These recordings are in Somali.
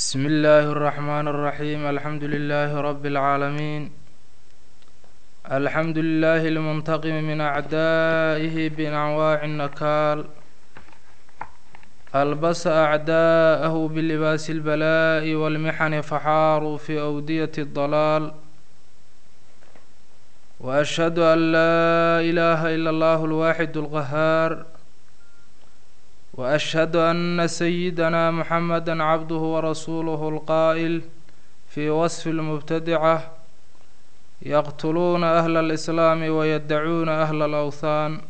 بسم الله الرحمن الرحيم الحمد لله رب العالمين الحمد لله المنتقم من أعدائه بأنواع النكال ألبس أعداءه بلباس البلاء والمحن فحاروا في أودية الضلال وأشهد أن لا إله إلا الله الواحد القهار وأشهد أن سيدنا محمدا عبده ورسوله القائل في وصف المبتدعة يقتلون أهل الإسلام ويدعون أهل الأوثان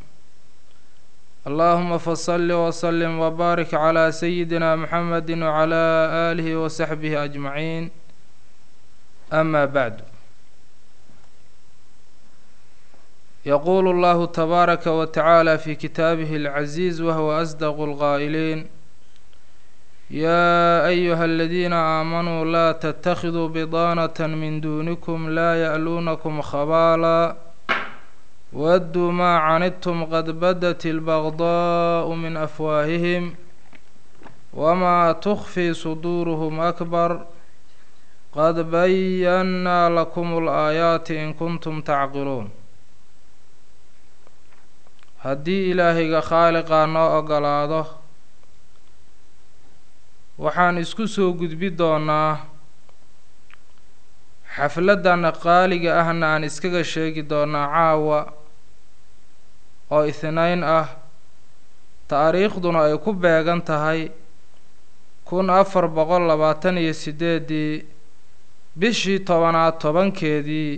اللهم فصل وسلم وبارك على سيدنا محمد وعلى آله وصحبه أجمعين أما بعد يقول الله تبارك وتعالى في كتابه العزيز وهو أصدق القائلين يا أيها الذين آمنوا لا تتخذوا بضانة من دونكم لا يألونكم خبالا ودوا ما عنتم قد بدت البغضاء من أفواههم وما تخفي صدورهم أكبر قد بينا لكم الآيات إن كنتم تعقلون haddii ilaahayga khaaliqaa noo ogolaado waxaan isku soo gudbi doonaa xafladana qaaliga ahna aan iskaga sheegi doonaa caawa oo ihnayn ah taariikhduna ay ku beegan tahay kun afar boqol labaatan iyo sideedii bishii tobanaad tobankeedii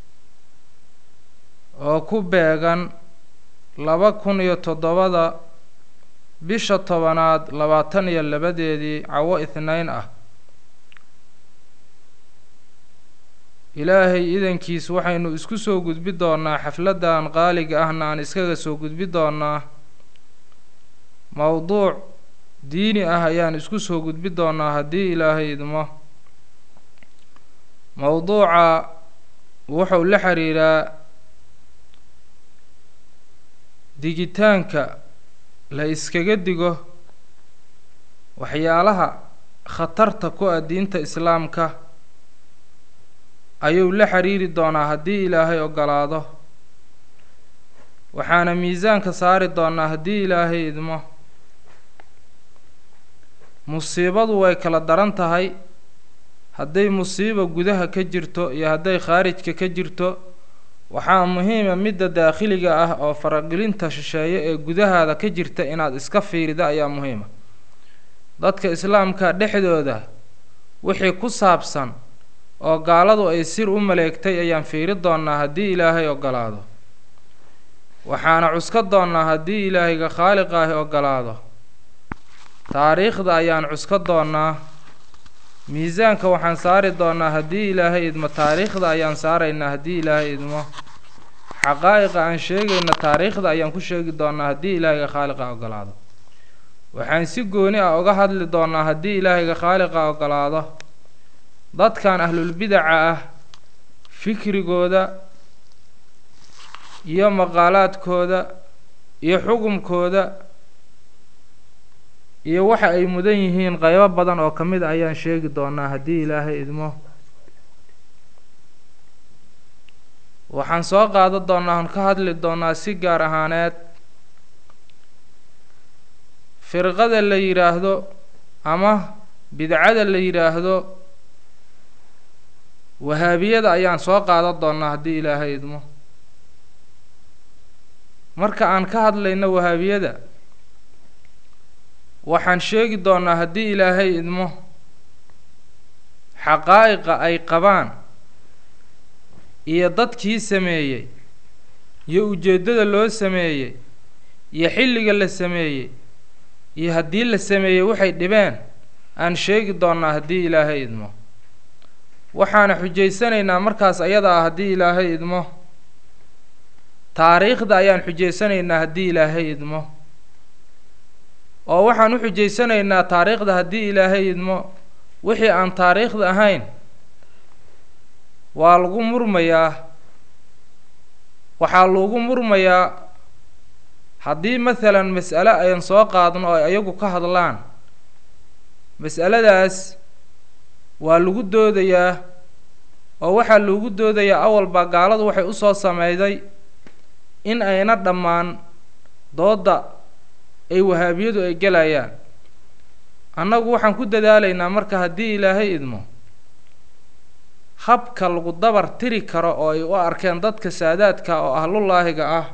oo ku beegan laba kun iyo toddobada bisha tobanaad labaatan iyo labadeedii cawo ihnayn ah ilaahay idankiis waxaynu isku soo gudbi doonaa xafladdan qaaliga ahna aan iskaga soo gudbi doonaa mowduuc diini ah ayaan isku soo gudbi doonaa haddii ilaahay idmo mowduuca wuxuu la xiriiraa digitaanka la iskaga digo waxyaalaha khatarta ku ah diinta islaamka ayuu la xiriiri doonaa haddii ilaahay ogolaado waxaana miisaanka saari doonaa haddii ilaahay idmo musiibadu way kala daran tahay hadday musiiba gudaha ka jirto iyo hadday khaarijka ka jirto waxaa muhiima midda daakhiliga ah oo faragelinta shisheeye ee gudahaada ka jirta inaad iska fiirida ayaa muhiima dadka islaamka dhexdooda wixii ku saabsan oo gaaladu ay sir u maleegtay ayaan fiiri doonaa haddii ilaahay ogolaado waxaana cuska doonaa haddii ilaahayga khaaliqa ahi ogolaado taariikhda ayaan cuska doonaa miisaanka waxaan saari doonaa haddii ilaahay idmo taariikhda ayaan saaraynaa haddii ilaahay idmo xaqaa'iqa aan sheegayna taariikhda ayaan ku sheegi doonaa haddii ilaahayga khaaliqa ogolaado waxaan si gooni ah uga hadli doonaa haddii ilaahayga khaaliqa ogolaado dadkan ahlulbidaca ah fikrigooda iyo maqaalaadkooda iyo xukumkooda iyo waxa ay mudan yihiin qeybo badan oo ka mid a ayaan sheegi doonaa haddii ilaahay idmo waxaan soo qaada doonaa aan ka hadli doonaa si gaar ahaaneed firqada la yidhaahdo ama bidcada la yidhaahdo wahaabiyada ayaan soo qaada doonaa haddii ilaahay idmo marka aan ka hadlayno wahaabiyada waxaan sheegi doonaa haddii ilaahay idmo xaqaa'iqa ay qabaan iyo dadkii sameeyey iyo ujeeddada loo sameeyey iyo xilliga la sameeyey iyo haddii la sameeyey waxay dhibeen aan sheegi doonaa haddii ilaahay idmo waxaana xujaysanaynaa markaas ayada ah haddii ilaahay idmo taariikhda ayaan xujaysanaynaa haddii ilaahay idmo oo waxaan u xujaysanaynaa taariikhda haddii ilaahay idmo wixii aan taariikhda ahayn waa lagu murmayaa waxaa lagu murmayaa haddii masalan mas'ale ayan soo qaadno oo ay ayagu ka hadlaan mas'aladaas waa lagu doodayaa oo waxaa lagu doodayaa awalba gaaladu waxay usoo sameyday in ayna dhammaan doodda ay wahaabiyadu ay gelayaan annagu waxaan ku dadaalaynaa marka haddii ilaahay idmo habka lagu dabar tiri karo oo ay u arkeen dadka saadaadka oo ahlullaahiga ah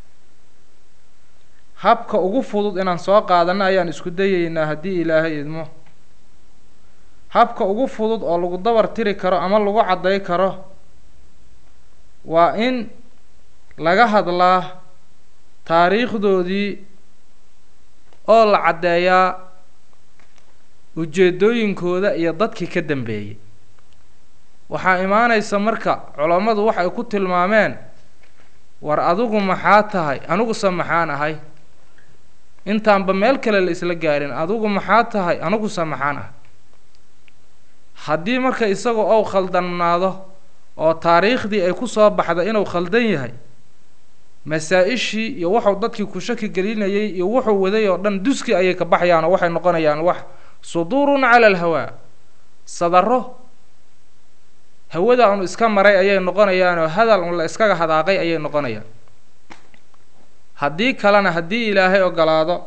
habka ugu fudud inaan soo qaadano ayaan isku dayeynaa haddii ilaahay idmo habka ugu fudud oo lagu dabar tiri karo ama lagu cadday karo waa in laga hadlaa taariikhdoodii oo la caddeeyaa ujeedooyinkooda iyo dadkii ka dambeeyey waxaa imaanaysa marka culammadu waxay ku tilmaameen war adigu maxaa tahay aniguse maxaan ahay intaanba meel kale la isla gaarin adigu maxaa tahay aniguse maxaan ahay haddii marka isagu ou khaldannaado oo taariikhdii ay ku soo baxda inuu khaldan yahay masaa-ishii iyo wuxuu dadkii ku shaki gelinayay iyo wuxuu waday oo dhan duski ayay ka baxayaan oo waxay noqonayaan wax suduurun cala alhawaa sadaro hawada anu iska maray ayay noqonayaan oo hadal un la iskaga hadaaqay ayay noqonayaan haddii kalena haddii ilaahay ogolaado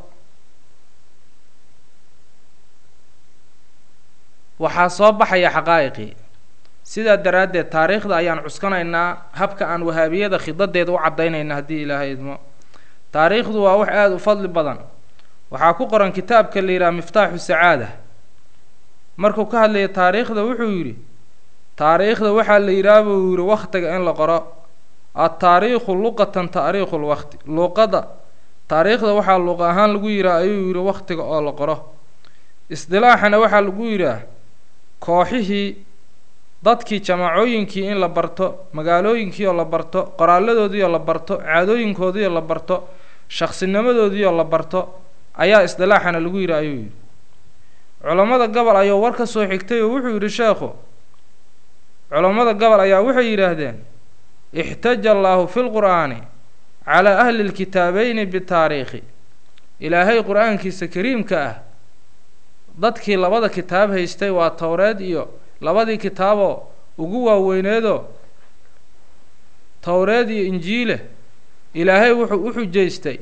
waxaa soo baxaya xaqaa'iqii sidaa daraaddeed taariikhda ayaan cuskanaynaa habka aan wahaabiyada khidadeeda u caddaynayna haddii ilaahay idmo taariikhdu waa wax aada u fadli badan waxaa ku qoran kitaabka la yidhaha miftaaxu sacaada markuu ka hadlaya taariikhda wuxuu yidhi taariikhda waxaa la yidhaha buu yidhi wakhtiga in la qoro adtaariikhu luqatan taariikhu lwaqti luuqada taariikhda waxaa luuq ahaan lagu yidhaha ayuu yidhi wakhtiga oo la qoro isdilaaxana waxaa lagu yidhaah kooxihii dadkii jamaacooyinkii in la barto magaalooyinkii oo la barto qoraaladoodii oo la barto caadooyinkoodii oo la barto shaksinimadoodii oo la barto ayaa isdilaaxana lagu yidhi ayuu yidhi culammada gobol ayuu war ka soo xigtay oo wuxuu yidhi sheekhu culammada gobol ayaa waxay yidhaahdeen ixtaja allaahu fi lqur'aani calaa ahli lkitaabeyni bitaariikhi ilaahay qur-aankiisa kariimka ah dadkii labada kitaab haystay waa towreed iyo labadii kitaaboo ugu waaweyneedoo towreed iyo injiile ilaahay wuxuu u xujaystay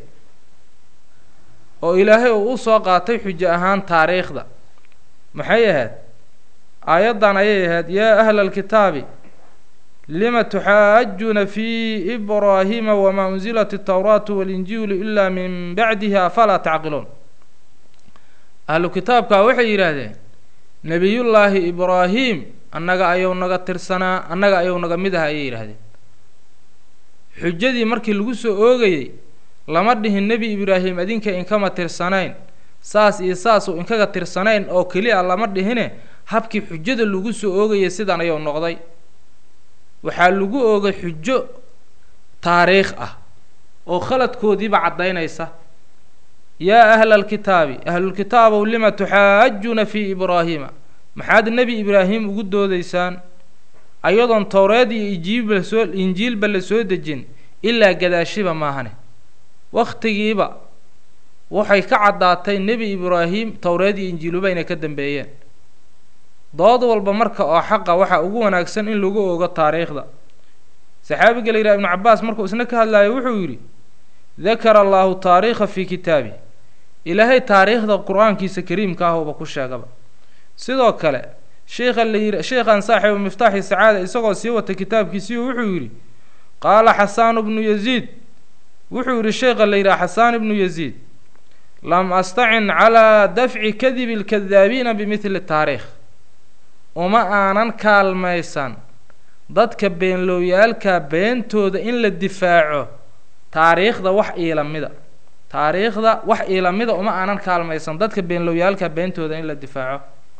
oo ilaahay uu u soo qaatay xujo ahaan taariikhda maxay ahayd aayaddan ayay ahayd yaa ahla alkitaabi lima tuxaajuuna fii ibraahiima wamaa unzilat altawraatu walinjiilu ilaa min bacdihi afalaa tacqiluun ahlu kitaabkaa waxay yidhaahdeen nebiyullaahi ibraahim annaga ayuu naga tirsanaa annaga ayuu naga mid aha ayay yidhaahdeen xujadii markii lagu soo oogayey lama dhihin nebi ibraahim adinka inkama tirsanayn saas iyo saasuu inkaga tirsanayn oo keliya lama dhihine habkii xujada lagu soo oogayay sidan ayuu noqday waxaa lagu oogay xujo taariikh ah oo khaladkoodiiba caddaynaysa yaa ahla alkitaabi ahlulkitaabow lima tuxaajuuna fii ibraahiima maxaad nebi ibraahim ugu doodaysaan ayadoon towreed iyo injiilba soo injiilba la soo dejin ilaa gadaashiba maahane wakhtigiiba waxay ka caddaatay nebi ibraahim towreed iyo injiiluba inay ka dambeeyeen dood walba marka oo xaqa waxaa ugu wanaagsan in lagu ogo taariikhda saxaabiga la yidhaha ibnu cabaas markuu isna ka hadlayo wuxuu yidhi dakara allaahu taariikha fii kitaabi ilaahay taariikhda qur-aankiisa kariimka ahouba ku sheegaba sidoo kale sheikha la yidhi sheikhan saaxibu miftaaxi sacaada isagoo sii wata kitaabkiisiiu wuxuu yidhi qaala xasaanu bnu yaziid wuxuu yidhi sheikha la yidhaha xasaan ibnu yaziid lam astacin calaa dafci kadibi lkadaabiina bimidli taariikh uma aanan kaalmaysan dadka beenlooyaalka beentooda in la difaaco taariikhda wax iilamida taariikhda wax iilamida uma aanan kaalmaysan dadka beenlooyaalka beentooda in la difaaco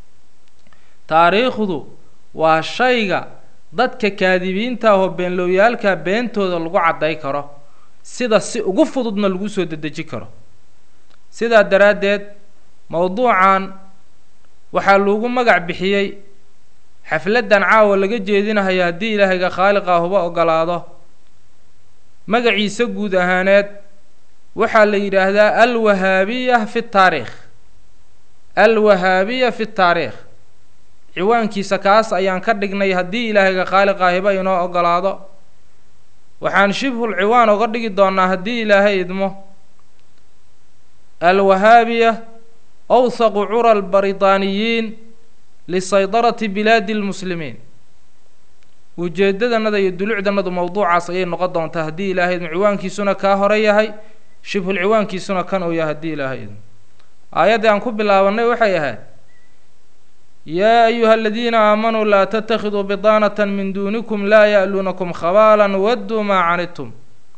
taariikhdu waa shayga dadka kaadibiinta ahoo beenlooyaalka beentooda lagu cadday karo sida si ugu fududna lagu soo dedeji karo sidaa daraaddeed mowduucan waxaa lagu magac bixiyey xafladdan caawa laga jeedinahayo haddii ilaahayga khaaliqa huba ogolaado magaciisa guud ahaaneed waxaa la yidhaahdaa alwahaabiya fi taariikh alwahaabiya fi taariikh ciwaankiisa kaas ayaan ka dhignay haddii ilaahayga khaaliqaahiba inoo ogolaado waxaan shibhul ciwaan oga dhigi doonaa haddii ilaahay idmo alwahaabiya awthaqu cura albaritaaniyiin lisaydarati bilaadi lmuslimiin ujeedadanada iyo dulucdanadu mowduucaas ayay noqon doontaa haddii ilaahay idmo ciwaankiisuna kaa hore yahay shibhul ciwaankiisuna kan uu yahay haddii ilaahay idmo aayaddii aan ku bilaabanay waxay ahayd yaa ayuha aladiina aamanuu laa tattakhiduu bidaanata min duunikum laa ya'luunakum khabaalan wadduu maa canidtum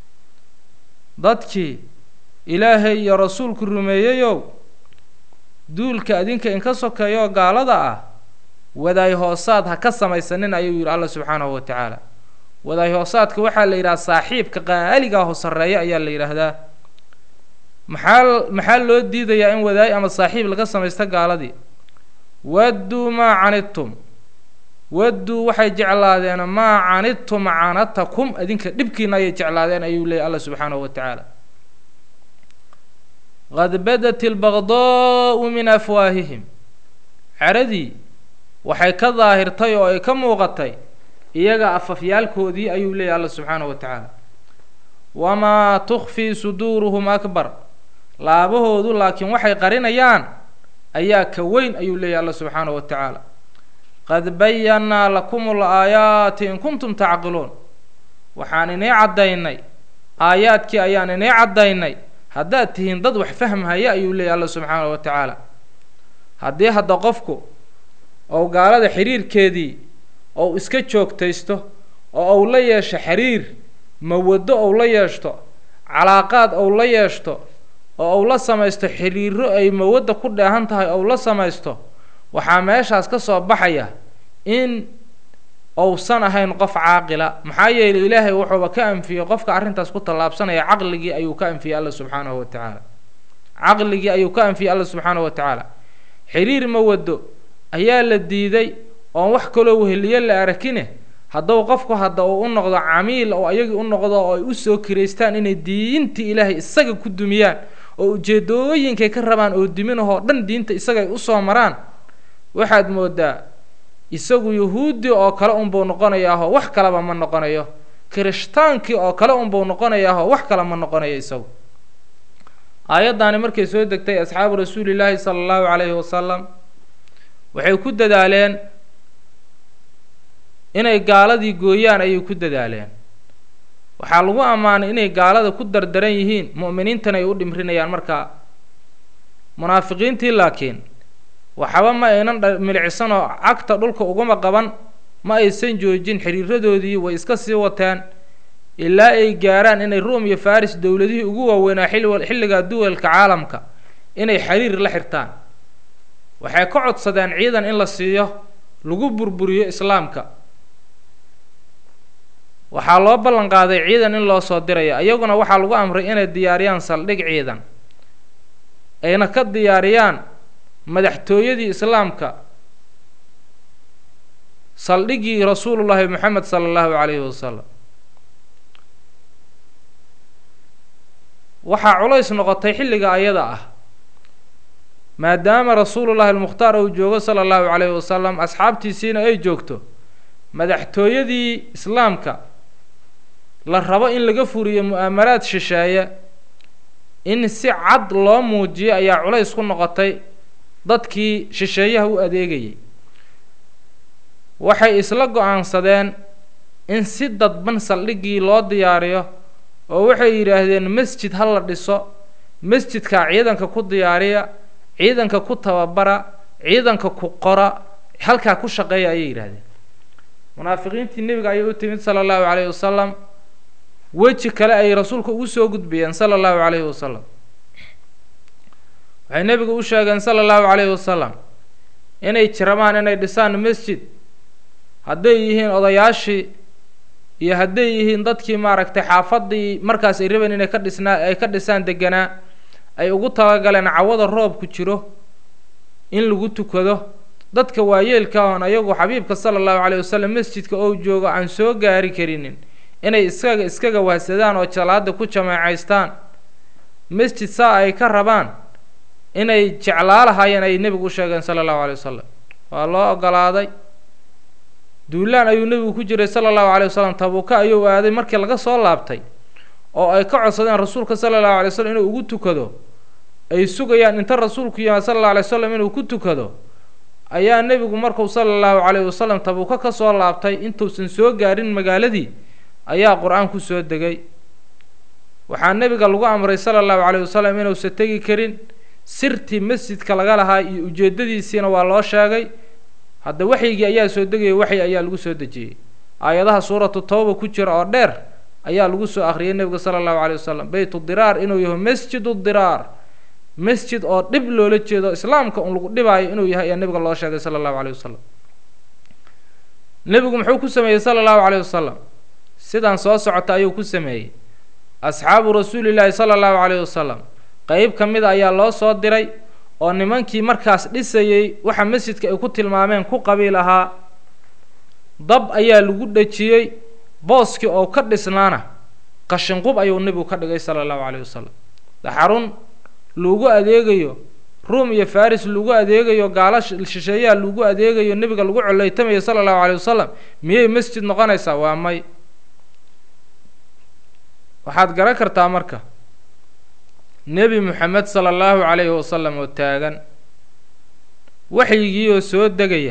dadkii ilaahay iyo rasuulku rumeeyeyow duulka adinka inka sokeeyoo gaalada ah wadaay hoosaad ha ka samaysanin ayuu yidhi alla subxaanahu wa tacaala wadaay hoosaadka waxaa la yidhaha saaxiibka qaaliga ho sarreeya ayaa la yidhaahdaa maxaa maxaa loo diidayaa in wadaay ama saaxiib laga samaysto gaaladii wadduu maa canidtum wadduu waxay jeclaadeen maa canidtum canatakum adinka dhibkiina ayay jeclaadeen ayuu leeyay alla subxaanahu wa tacaala qad badat ilbaqdaau min afwaahihim caradii waxay ka daahirtay oo ay ka muuqatay iyaga afafyaalkoodii ayuu leeyay alla subxaanahu wa tacaala wamaa tukfii suduuruhum akbar laabahoodu laakiin waxay qarinayaan ayaa ka weyn ayuu leeyahy alla subxaanahu wa tacaala qad bayannaa lakum alaayaati in kuntum tacqiluun waxaan inii caddaynay aayaadkii ayaan inii caddaynay haddaad tihiin dad wax fahmhaya ayuu leeyahy alla subxaanahu wa tacaala haddii hadda qofku ou gaalada xiriirkeedii ou iska joogtaysto oo ou la yeesho xiriir mawaddo ou la yeeshto calaaqaad ou la yeeshto oo ou la samaysto xiriiro ay mawadda ku dheehan tahay ou la samaysto waxaa meeshaas ka soo baxaya in ousan ahayn qof caaqila maxaa yeelay ilaahay wuxuuba ka anfiyey qofka arrintaas ku tallaabsanaya caqligii ayuu ka anfiyey alla subxaanahu wa tacaala caqligii ayuu ka anfiyey alla subxaanahu wa tacaala xiriir mawaddo ayaa la diiday oon wax kaloo weheliyo la arakine hadduu qofku hadda uu u noqdo camiil oo ayagii u noqdo oo ay usoo kiraystaan inay diintii ilaahay isaga ku dumiyaan oo ujeedooyinkay ka rabaan oo diminahoo dhan diinta isaga ay usoo maraan waxaad moodaa isagu yuhuudi oo kale unbuu noqonayaahoo wax kaleba ma noqonayo kirishhtaankii oo kale unbuu noqonayaahoo wax kale ma noqonayo isagu aayaddaani markay soo degtay asxaabu rasuulillaahi sala allahu calayhi wasalam waxay ku dadaaleen inay gaaladii gooyaan ayay ku dadaaleen waxaa lagu ammaanay inay gaalada ku dardaran yihiin mu'miniintana ay u dhimrinayaan markaa munaafiqiintii laakiin waxaba ma aynan milicsan oo cagta dhulka uguma qaban ma aysan joojin xiriiradoodii way iska sii wateen ilaa ay gaaraan inay ruum iyo faris dowladihii ugu waaweynaa xilligaa duwalka caalamka inay xiriir la xirtaan waxay ka codsadeen ciidan in la siiyo lagu burburiyo islaamka waxaa loo ballan qaaday ciidan in loo soo dirayo iyaguna waxaa lagu amray inay diyaariyaan saldhig ciidan ayna ka diyaariyaan madaxtooyadii islaamka saldhiggii rasuulullaahi moxamed sala allahu calayhi wasalam waxaa culays noqotay xilliga ayada ah maadaama rasuulullaahi almukhtaar uu joogo sala allahu calayhi wasalam asxaabtiisiina ay joogto madaxtooyadii islaamka la rabo in laga furiyo mu'aamaraad shisheeye in si cad loo muujiyo ayaa culays ku noqotay dadkii shisheeyaha u adeegayay waxay isla go-aansadeen in si dadban saldhiggii loo diyaariyo oo waxay yidhaahdeen masjid ha la dhiso masjidkaa ciidanka ku diyaariya ciidanka ku tababara ciidanka ku qora halkaa ku shaqeeya ayay yidhaahdeen munaafiqiintii nebiga ayay u timid sala allahu calayhi wasalam weji kale ay rasuulka ugu soo gudbiyeen sala allahu calayhi wasalam waxay nebigu u sheegeen sala allahu calayhi wasalam inay jirabaan inay dhisaan masjid hadday yihiin odayaashii iyo hadday yihiin dadkii maaragtay xaafadii markaas ay rabeen inay ka dhisnaa ay ka dhisaan deganaa ay ugu talagaleen cawada roobku jiro in lagu tukado dadka waayeelka oon ayagu xabiibka sala allahu calayhi wasalam masjidka oo joogo aan soo gaari karinin inay iskaga iskaga wahsadaan oo jalaada ku jamaacaystaan masjid saa ay ka rabaan inay jeclaa lahaayeen ay nebigu u sheegeen sala allahu calay wasalam waa loo ogolaaday duulaan ayuu nebigu ku jiray sala allahu calay wasalam tabuuka ayuu aaday markii laga soo laabtay oo ay ka codsadeen rasuulka sala allahu alay slam inuu ugu tukado ay sugayaan inta rasuulku yimaad sala allahu alay wasalam inuu ku tukado ayaa nebigu markuu sala allahu calayhi wasalam tabuuka ka soo laabtay intuusan soo gaarin magaaladii ayaa qur-aan ku soo degay waxaa nebiga lagu amray sala allahu calayhi wasalam inuusan tegi karin sirtii masjidka laga lahaa iyo ujeeddadiisiina waa loo sheegay hadda waxyigii ayaa soo degaya waxyi ayaa lagu soo dejiyey aayadaha suuratu tawba ku jira oo dheer ayaa lagu soo akhriyay nebiga sala allahu caleyh wasalam beytu diraar inuu yahay masjidu diraar masjid oo dhib loola jeedo islaamka un lagu dhibaayo inuu yahay ayaa nebiga loo sheegay sala allahu caleyh wasalam nebigu muxuu ku sameeyey sala allahu caleyh wasalam sidaan soo socota ayuu ku sameeyey asxaabu rasuulillaahi sala allahu caleyhi wasalam qeyb ka mida ayaa loo soo diray oo nimankii markaas dhisayey waxa masjidka ay ku tilmaameen ku qabiil ahaa dab ayaa lagu dhejiyey booskii oo ka dhisnaana qashinqub ayuu nebigu ka dhigay sala allahu caleyhi wasalam xarun lagu adeegayo ruum iyo faris lagu adeegayo gaalo shisheeyaha lagu adeegayo nebiga lagu coleytamayo sala allahu caleyhi wasalam miyay masjid noqonaysaa waa may waxaad garan kartaa marka nebi moxamed sala allahu calayhi wasalam oo taagan waxyigii oo soo degaya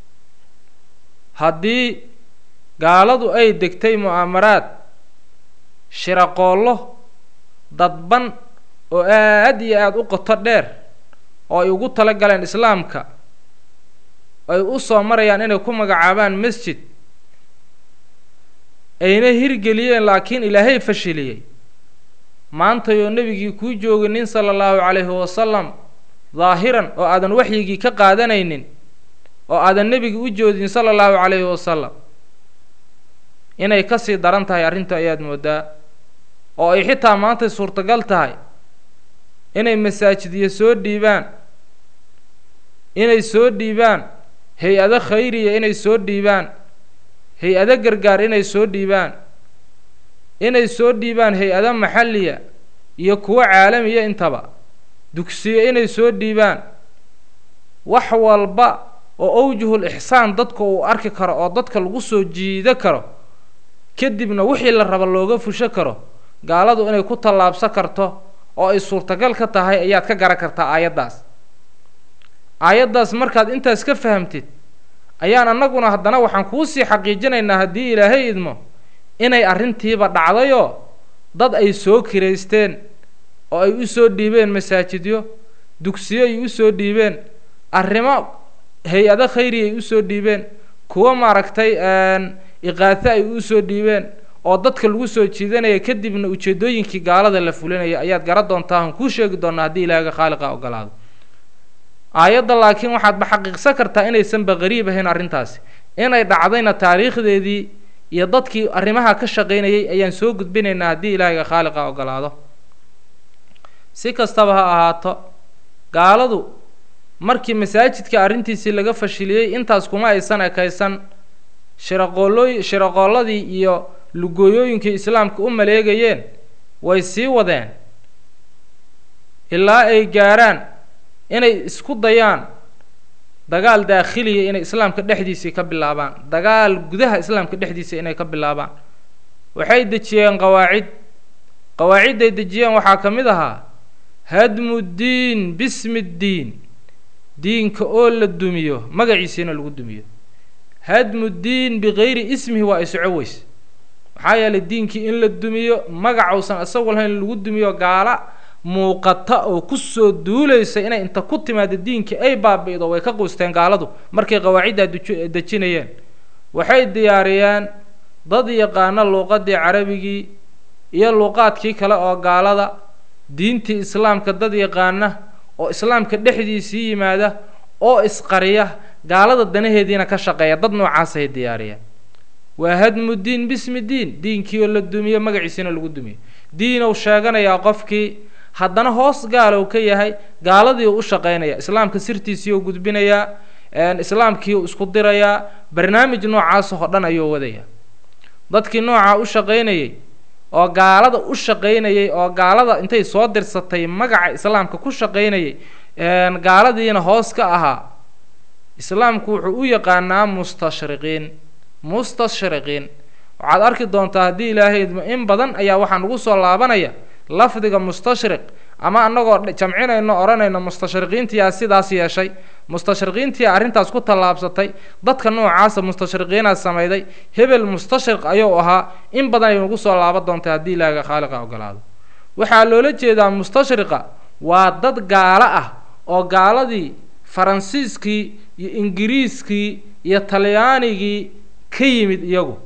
haddii gaaladu ay degtay mu'aamaraad shiraqoollo dadban oo aad iyo aada u qoto dheer oo ay ugu tala galeen islaamka ay u soo marayaan inay ku magacaabaan masjid ayna hirgeliyeen laakiin ilaahay fashiliyey maantayoo nebigii kuu joogay nin sala allahu calayhi wasalam daahiran oo aadan waxyigii ka qaadanaynin oo aadan nebigi u joodin sala allahu calayhi wasalam inay kasii daran tahay arrinta ayaad moodaa oo ay xitaa maantay suurtagal tahay inay masaajidyo soo dhiibaan inay soo dhiibaan hay-ado khayriya inay soo dhiibaan hay-ado gargaar inay soo dhiibaan inay soo dhiibaan hay-ado maxalliya iyo kuwo caalamiya intaba dugsiyo inay soo dhiibaan wax walba oo awjuhul ixsaan dadka uu arki karo oo dadka lagu soo jiido karo kadibna wixii la raba looga fusho karo gaaladu inay ku tallaabsan karto oo ay suurtagal ka tahay ayaad ka garan kartaa aayaddaas aayaddaas markaad intaas ka fahamtid ayaan annaguna haddana waxaan kuusii xaqiijinaynaa haddii ilaahay idmo inay arrintiiba dhacdayoo dad ay soo kiraysteen oo ay u soo dhiibeen masaajidyo dugsiyo ay u soo dhiibeen arrimo hay-ado khayri ay usoo dhiibeen kuwo maaragtay iqaato ay u soo dhiibeen oo dadka lagu soo jiidanaya kadibna ujeedooyinkii gaalada la fulinaya ayaad garan doontaa aan kuu sheegi doonaa haddii ilaahiga khaaliqa ogolaado aayadda laakiin waxaadba xaqiiqsan kartaa inaysanba qariib ahayn arrintaasi inay dhacdayna taariikhdeedii iyo dadkii arrimaha ka shaqaynayay ayaan soo gudbinaynaa haddii ilaahiga khaaliqa ogolaado si kastaba ha ahaato gaaladu markii masaajidka arrintiisii laga fashiliyey intaas kuma aysan ekaysan shiraqoolooy shiraqoolladii iyo lugooyooyinkii islaamka u maleegayeen way sii wadeen ilaa ay gaarhaan inay isku dayaan dagaal daakhiliya inay islaamka dhexdiisii ka bilaabaan dagaal gudaha islaamka dhexdiisa inay ka bilaabaan waxay dejiyeen qawaacid qawaacidday dejiyeen waxaa ka mid ahaa hadmu ddiin bismi ddiin diinka oo la dumiyo magaciisiina lagu dumiyo hadmu ddiin bikayri ismihi waa ay soco weys maxaa yeelay diinkii in la dumiyo magacausan isagu lahayn lagu dumiyo gaala muuqata oo kusoo duulaysa inay inta ku timaado diinkii ay baabi'do way ka quusteen gaaladu markay qawaaciddaa duj dejinayeen waxay diyaariyeen dad yaqaano luuqadii carabigii iyo luuqaadkii kale oo gaalada diintii islaamka dad yaqaana oo islaamka dhexdiisii yimaada oo isqariya gaalada danaheediina ka shaqeeya dad noocaasay diyaariyeen waa hadmu diin bismi diin diinkii oo la dumiyo magaciisiina lagu dumiyo diinow sheeganayaa qofkii haddana hoos gaalow ka yahay gaaladii u u shaqaynaya islaamka sirtiisii u gudbinayaa islaamkii u isku dirayaa barnaamij noocaasoo dhan ayuu wadaya dadkii noocaa u shaqaynayay oo gaalada u shaqaynayay oo gaalada intay soo dirsatay magaca islaamka ku shaqaynayay gaaladiina hoos ka ahaa islaamku wuxuu u yaqaanaa mustashriqiin mustashriqiin waxaad arki doontaa haddii ilaahay idmo in badan ayaa waxaa nagu soo laabanaya lafdiga mustashriq ama annagoo jamcinayno odhanayno mustashriqiintiyaa sidaas yeeshay mustashriqiintiyaa arrintaas ku tallaabsatay dadka noocaasa mustashriqiinaa samayday hebel mustashriq ayuu ahaa in badan ay nagu soo laaban doontaa haddii ilaahiga khaaliqa ogolaado waxaa loola jeedaa mustashriqa waa dad gaalo ah oo gaaladii faransiiskii iyo ingiriiskii iyo talyaanigii ka yimid iyagu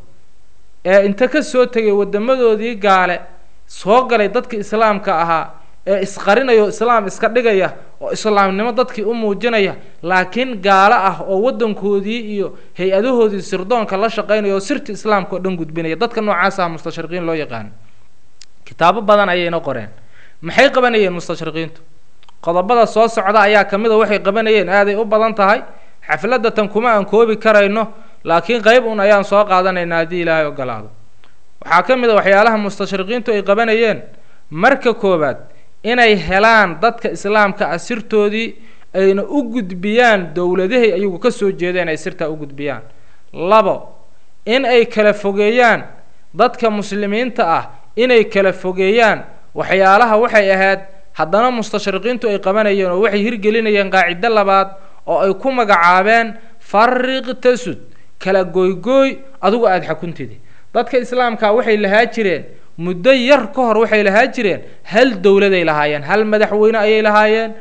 ee inta ka soo tegay waddamadoodii gaale soo galay dadka islaamka ahaa ee isqarinaya oo islaam iska dhigaya oo islaamnimo dadkii u muujinaya laakiin gaalo ah oo waddankoodii iyo hay-adahoodii sirdoonka la shaqaynaya oo sirta islaamka oo dhan gudbinaya dadka noocaas ah mustashriqiin loo yaqaano kitaabo badan ayayna qoreen maxay qabanayeen mustashriqiintu qodobada soo socda ayaa ka mid a waxay qabanayeen aaday u badan tahay xafladda tan kuma aan koobi karayno laakiin qayb un ayaan soo qaadanaynaa haddii ilaahay ogolaado waxaa ka mid a waxyaalaha mustashriqiintu ay qabanayeen marka koowaad inay helaan dadka islaamka ah sirtoodii ayna u gudbiyaan dowladahay ayagu ka soo jeedeen ay sirtaa u gudbiyaan labo in ay kala fogeeyaan dadka muslimiinta ah inay kala fogeeyaan waxyaalaha waxay ahayd haddana mustashriqiintu ay qabanayeen oo waxay hirgelinayeen qaacido labaad oo ay ku magacaabeen fariq tasud kala gooygooy adugu aada xakuntidi dadka islaamka waxay lahaa jireen muddo yar ka hor waxay lahaa jireen hal dowladay lahaayeen hal madaxweyne ayay lahaayeen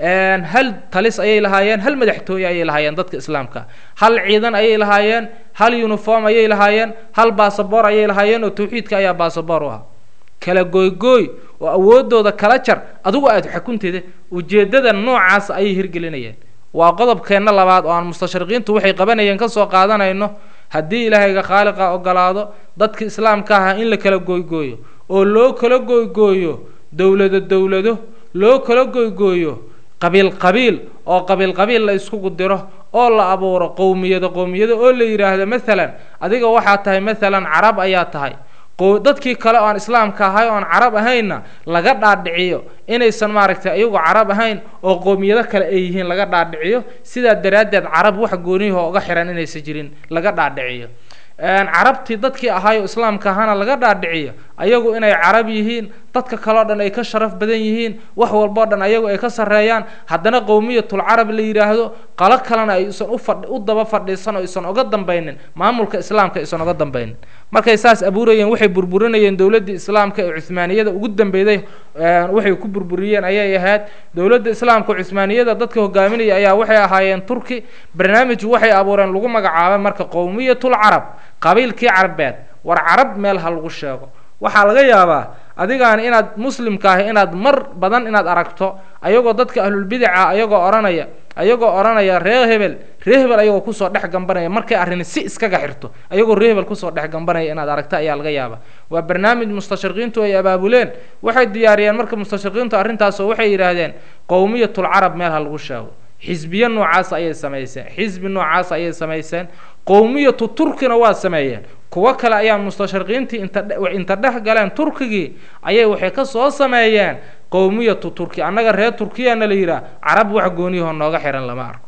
hal talis ayay lahaayeen hal madaxtooye ayay lahaayeen dadka islaamka hal ciidan ayay lahaayeen hal uniform ayay lahaayeen hal basaboor ayay lahaayeen oo tawxiidka ayaa basaboor u ah kala gooygooy oo awoodooda kala jar adugu aada xakunteeda ujeeddada noocaas ayay hirgelinayeen waa qodobkeenna labaad oo aan mustashriqiintu waxay qabanayeen kasoo qaadanayno haddii ilaahayga khaaliqa ogolaado dadka islaamka aha in la kala gooygooyo oo loo kala gooygooyo dowlado dowlado loo kala gooygooyo qabiil qabiil oo qabiil qabiil la iskugu diro oo la abuuro qowmiyado qowmiyado oo la yidhaahdo maalan adiga waxaa tahay maalan carab ayaa tahay dadkii kale oo aan islaamka ahay oo aan carab ahaynna laga dhaadhiciyo inaysan maaragtay iyagu carab ahayn oo qowmiyado kale ay yihiin laga dhaadhiciyo sidaa daraaddeed carab wax gooniyahoo uga xihan inaysan jirin laga dhaadhiciyo carabtii dadkii ahay oo islaamka ahana laga dhaadhiciyo ayagu inay carab yihiin dadka kaleo dhan ay ka sharaf badan yihiin wax walboo dhan ayagu ay ka sarreeyaan haddana qowmiyatul carab la yidhaahdo qalo kalena ay isan ufadh u daba fadhiisan oo isan oga dambaynin maamulka islaamka isan oga dambaynin markay saas abuurayeen waxay burburinayeen dowladdii islaamka ee cuhmaaniyada ugu dambeyday waxay ku burburiyeen ayay ahayd dowladda islaamka cuhmaaniyada dadka hogaaminaya ayaa waxay ahaayeen turki barnaamij waxay abuureen lagu magacaabay marka qowmiyatul carab qabiilkii carbeed war carab meel ha lagu sheego waxaa laga yaabaa adigaan inaad muslimka ahi inaad mar badan inaad aragto ayagoo dadka ahlulbidaca ayagoo odhanaya ayagoo odhanaya ree hebel ree hebel ayagoo kusoo dhex gambanaya markay arrini si iskaga xirto ayagoo ree hebel kusoo dhex gambanaya inaad aragto ayaa laga yaabaa waa barnaamij mustashriqiintu ay abaabuleen waxay diyaariyeen marka mustashriqiintu arrintaasoo waxay yidhaahdeen qowmiyatul carab meel ha lagu sheego xisbiyo noocaas ayay samayseen xisbi noocaas ayay samayseen qowmiyatu turkina waa sameeyeen kuwo kale ayaa mustashriqiintii inta dhex galeen turkigii ayay waxay ka soo sameeyeen qowmiyatu turki annaga reer turkiyana la yidhaah carab wax gooniyahoo nooga xihan lama arko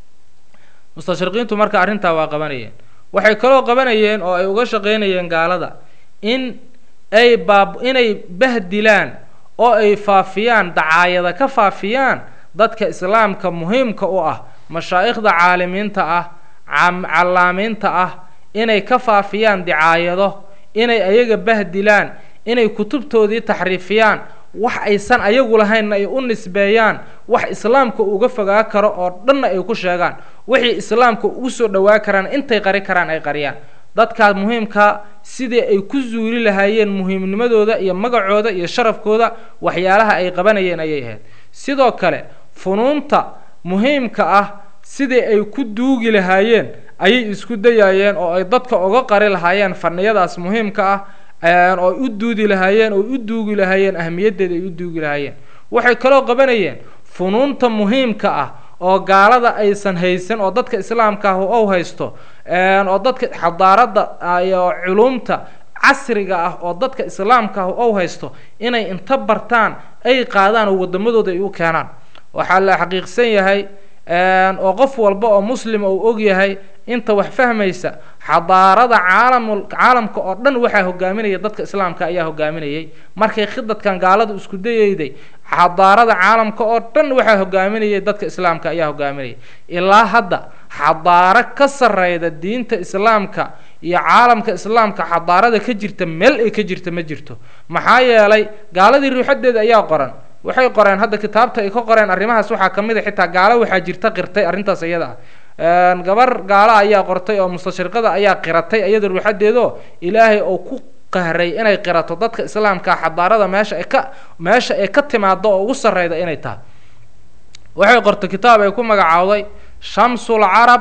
mustashriqiintu marka arrintaa waa qabanayeen waxay kaloo qabanayeen oo ay uga shaqaynayeen gaalada in ay baab inay bahdilaan oo ay faafiyaan dacaayada ka faafiyaan dadka islaamka muhiimka u ah mashaa'ikhda caalimiinta ah callaamiinta ah inay ka faafiyaan dicaayado inay ayaga bahdilaan inay kutubtoodii taxriifiyaan wax aysan ayagu lahaynna ay u nisbeeyaan wax islaamka uga fogaa karo oo dhanna ay ku sheegaan wixii islaamka ugu soo dhowaa karaan intay qari karaan ay qariyaan dadkaas muhiimkaa sidii ay ku zuuli lahaayeen muhiimnimadooda iyo magacooda iyo sharafkooda waxyaalaha ay qabanayeen ayay ahayd sidoo kale funuunta muhiimka ah sidii ay ku duugi lahaayeen ayay isku dayaayeen oo ay dadka uga qari lahaayeen faniyadaas muhiimka ah oo ay u duudi lahaayeen oo u duugi lahaayeen ahmiyaddeeda ay u duugi lahaayeen waxay kaloo qabanayeen funuunta muhiimka ah oo gaalada aysan haysan oo dadka islaamka ah ou haysto oo dadka xadaaradda iyo culumta casriga ah oo dadka islaamka ah ou haysto inay inta bartaan ay qaadaan oo waddamadooda ay u keenaan waxaa la xaqiiqsan yahay oo qof walba oo muslim uu og yahay inta wax fahmaysa xadaarada caalamul caalamka oo dhan waxaa hogaaminaya dadka islaamka ayaa hogaaminayay markay khidadkan gaaladu isku dayayday xadaarada caalamka oo dhan waxaa hogaaminayay dadka islaamka ayaa hogaaminayay ilaa hadda xadaaro ka sarreyda diinta islaamka iyo caalamka islaamka xadaarada ka jirta meel ay ka jirta ma jirto maxaa yeelay gaaladii ruuxadeeda ayaa qoran waxay qoreen hadda kitaabta ay ka qoreen arrimahaas waxaa ka mid a xitaa gaalo waxaa jirta qirtay arrintaas iyada ah gabar gaala ayaa qortay oo mustashriqada ayaa qiratay iyada ruuxadeedo ilaahay oo ku qahray inay qirato dadka islaamka xadaarada meesha ay ka meesha ay ka timaado oo ugu sarreyda inay tahay waxay qortay kitaab ay ku magacaawday shamsul carab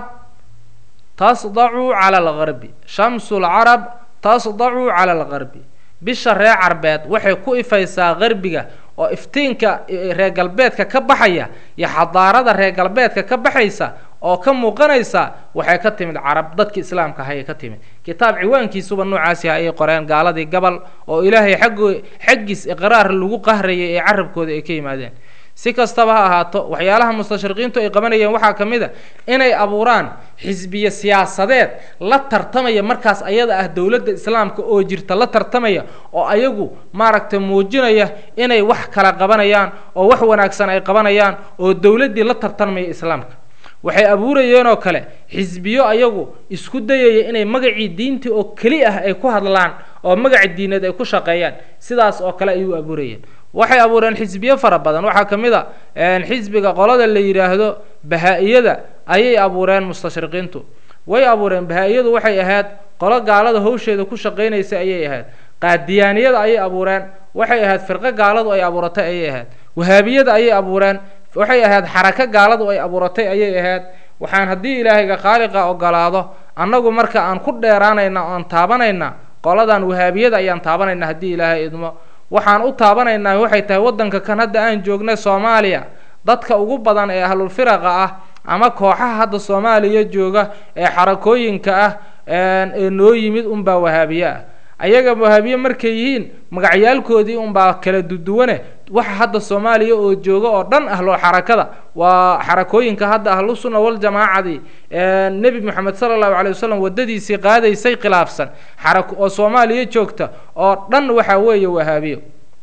tasdacu cala algarbi shamsul carab tasdacu cala algarbi bisha reer carbeed waxay ku ifaysaa qarbiga oo iftiinka reer galbeedka ka baxaya iyo xadaarada reer galbeedka ka baxaysa oo ka muuqanaysa waxay ka timid carab dadki islaamka ahay ka timid kitaab ciwaankiisuba noocaasi ah ayay qoreen gaaladii gabal oo ilaahay xaggoo xaggiis iqraar lagu qahrayay ee carabkooda ay ka yimaadeen si kastaba ha ahaato waxyaalaha mustashriqiintu ay qabanayeen waxaa ka mid a inay abuuraan xisbiye siyaasadeed la tartamaya markaas ayada ah dowladda islaamka oo jirta la tartamaya oo ayagu maaragtay muujinaya inay wax kala qabanayaan oo wax wanaagsan ay qabanayaan oo dowladdii la tartamaya islaamka waxay abuurayeen oo kale xisbiyo ayagu isku dayaya inay magacii diintii oo keli ah ay ku hadlaan oo magaci diineed ay ku shaqeeyaan sidaas oo kale ayuu abuurayeen waxay abuureen xisbiyo fara badan waxaa ka mid a xisbiga qolada la yidhaahdo bahaa-iyada ayay abuureen mustashriqiintu way abuureen bahaa-iyadu waxay ahayd qolo gaalada hawsheeda ku shaqaynaysa ayay ahayd qaadiyaaniyada ayay abuureen waxay ahayd firqo gaaladu ay abuuratay ayay ahayd wahaabiyada ayay abuureen waxay ahayd xarako gaaladu ay abuuratay ayay ahayd waxaan haddii ilaahayga khaaliqa ogolaado annagu marka aan ku dheeraanayna oan taabanayna qoladan wahaabiyada ayaan taabanayna haddii ilaahay idmo waxaan u taabanaynaa waxay tahay waddanka kan hadda aan joognay soomaaliya dadka ugu badan ee ahlulfiraqa ah ama kooxaha hadda soomaaliya jooga ee xarakooyinka ah ee noo yimid unbaa wahaabiye ah ayaga wahaabiye markay yihiin magacyaalkoodii unbaa kala duduwane waxa hadda soomaaliya oo jooga oo dhan ahlo xarakada waa xarakooyinka hadda ahlusunna waljamaacadii nebi moxamed sala allahu calay wasalam waddadiisii qaadaysay khilaafsan xarako oo soomaaliya joogta oo dhan waxaa weeye wahaabiyo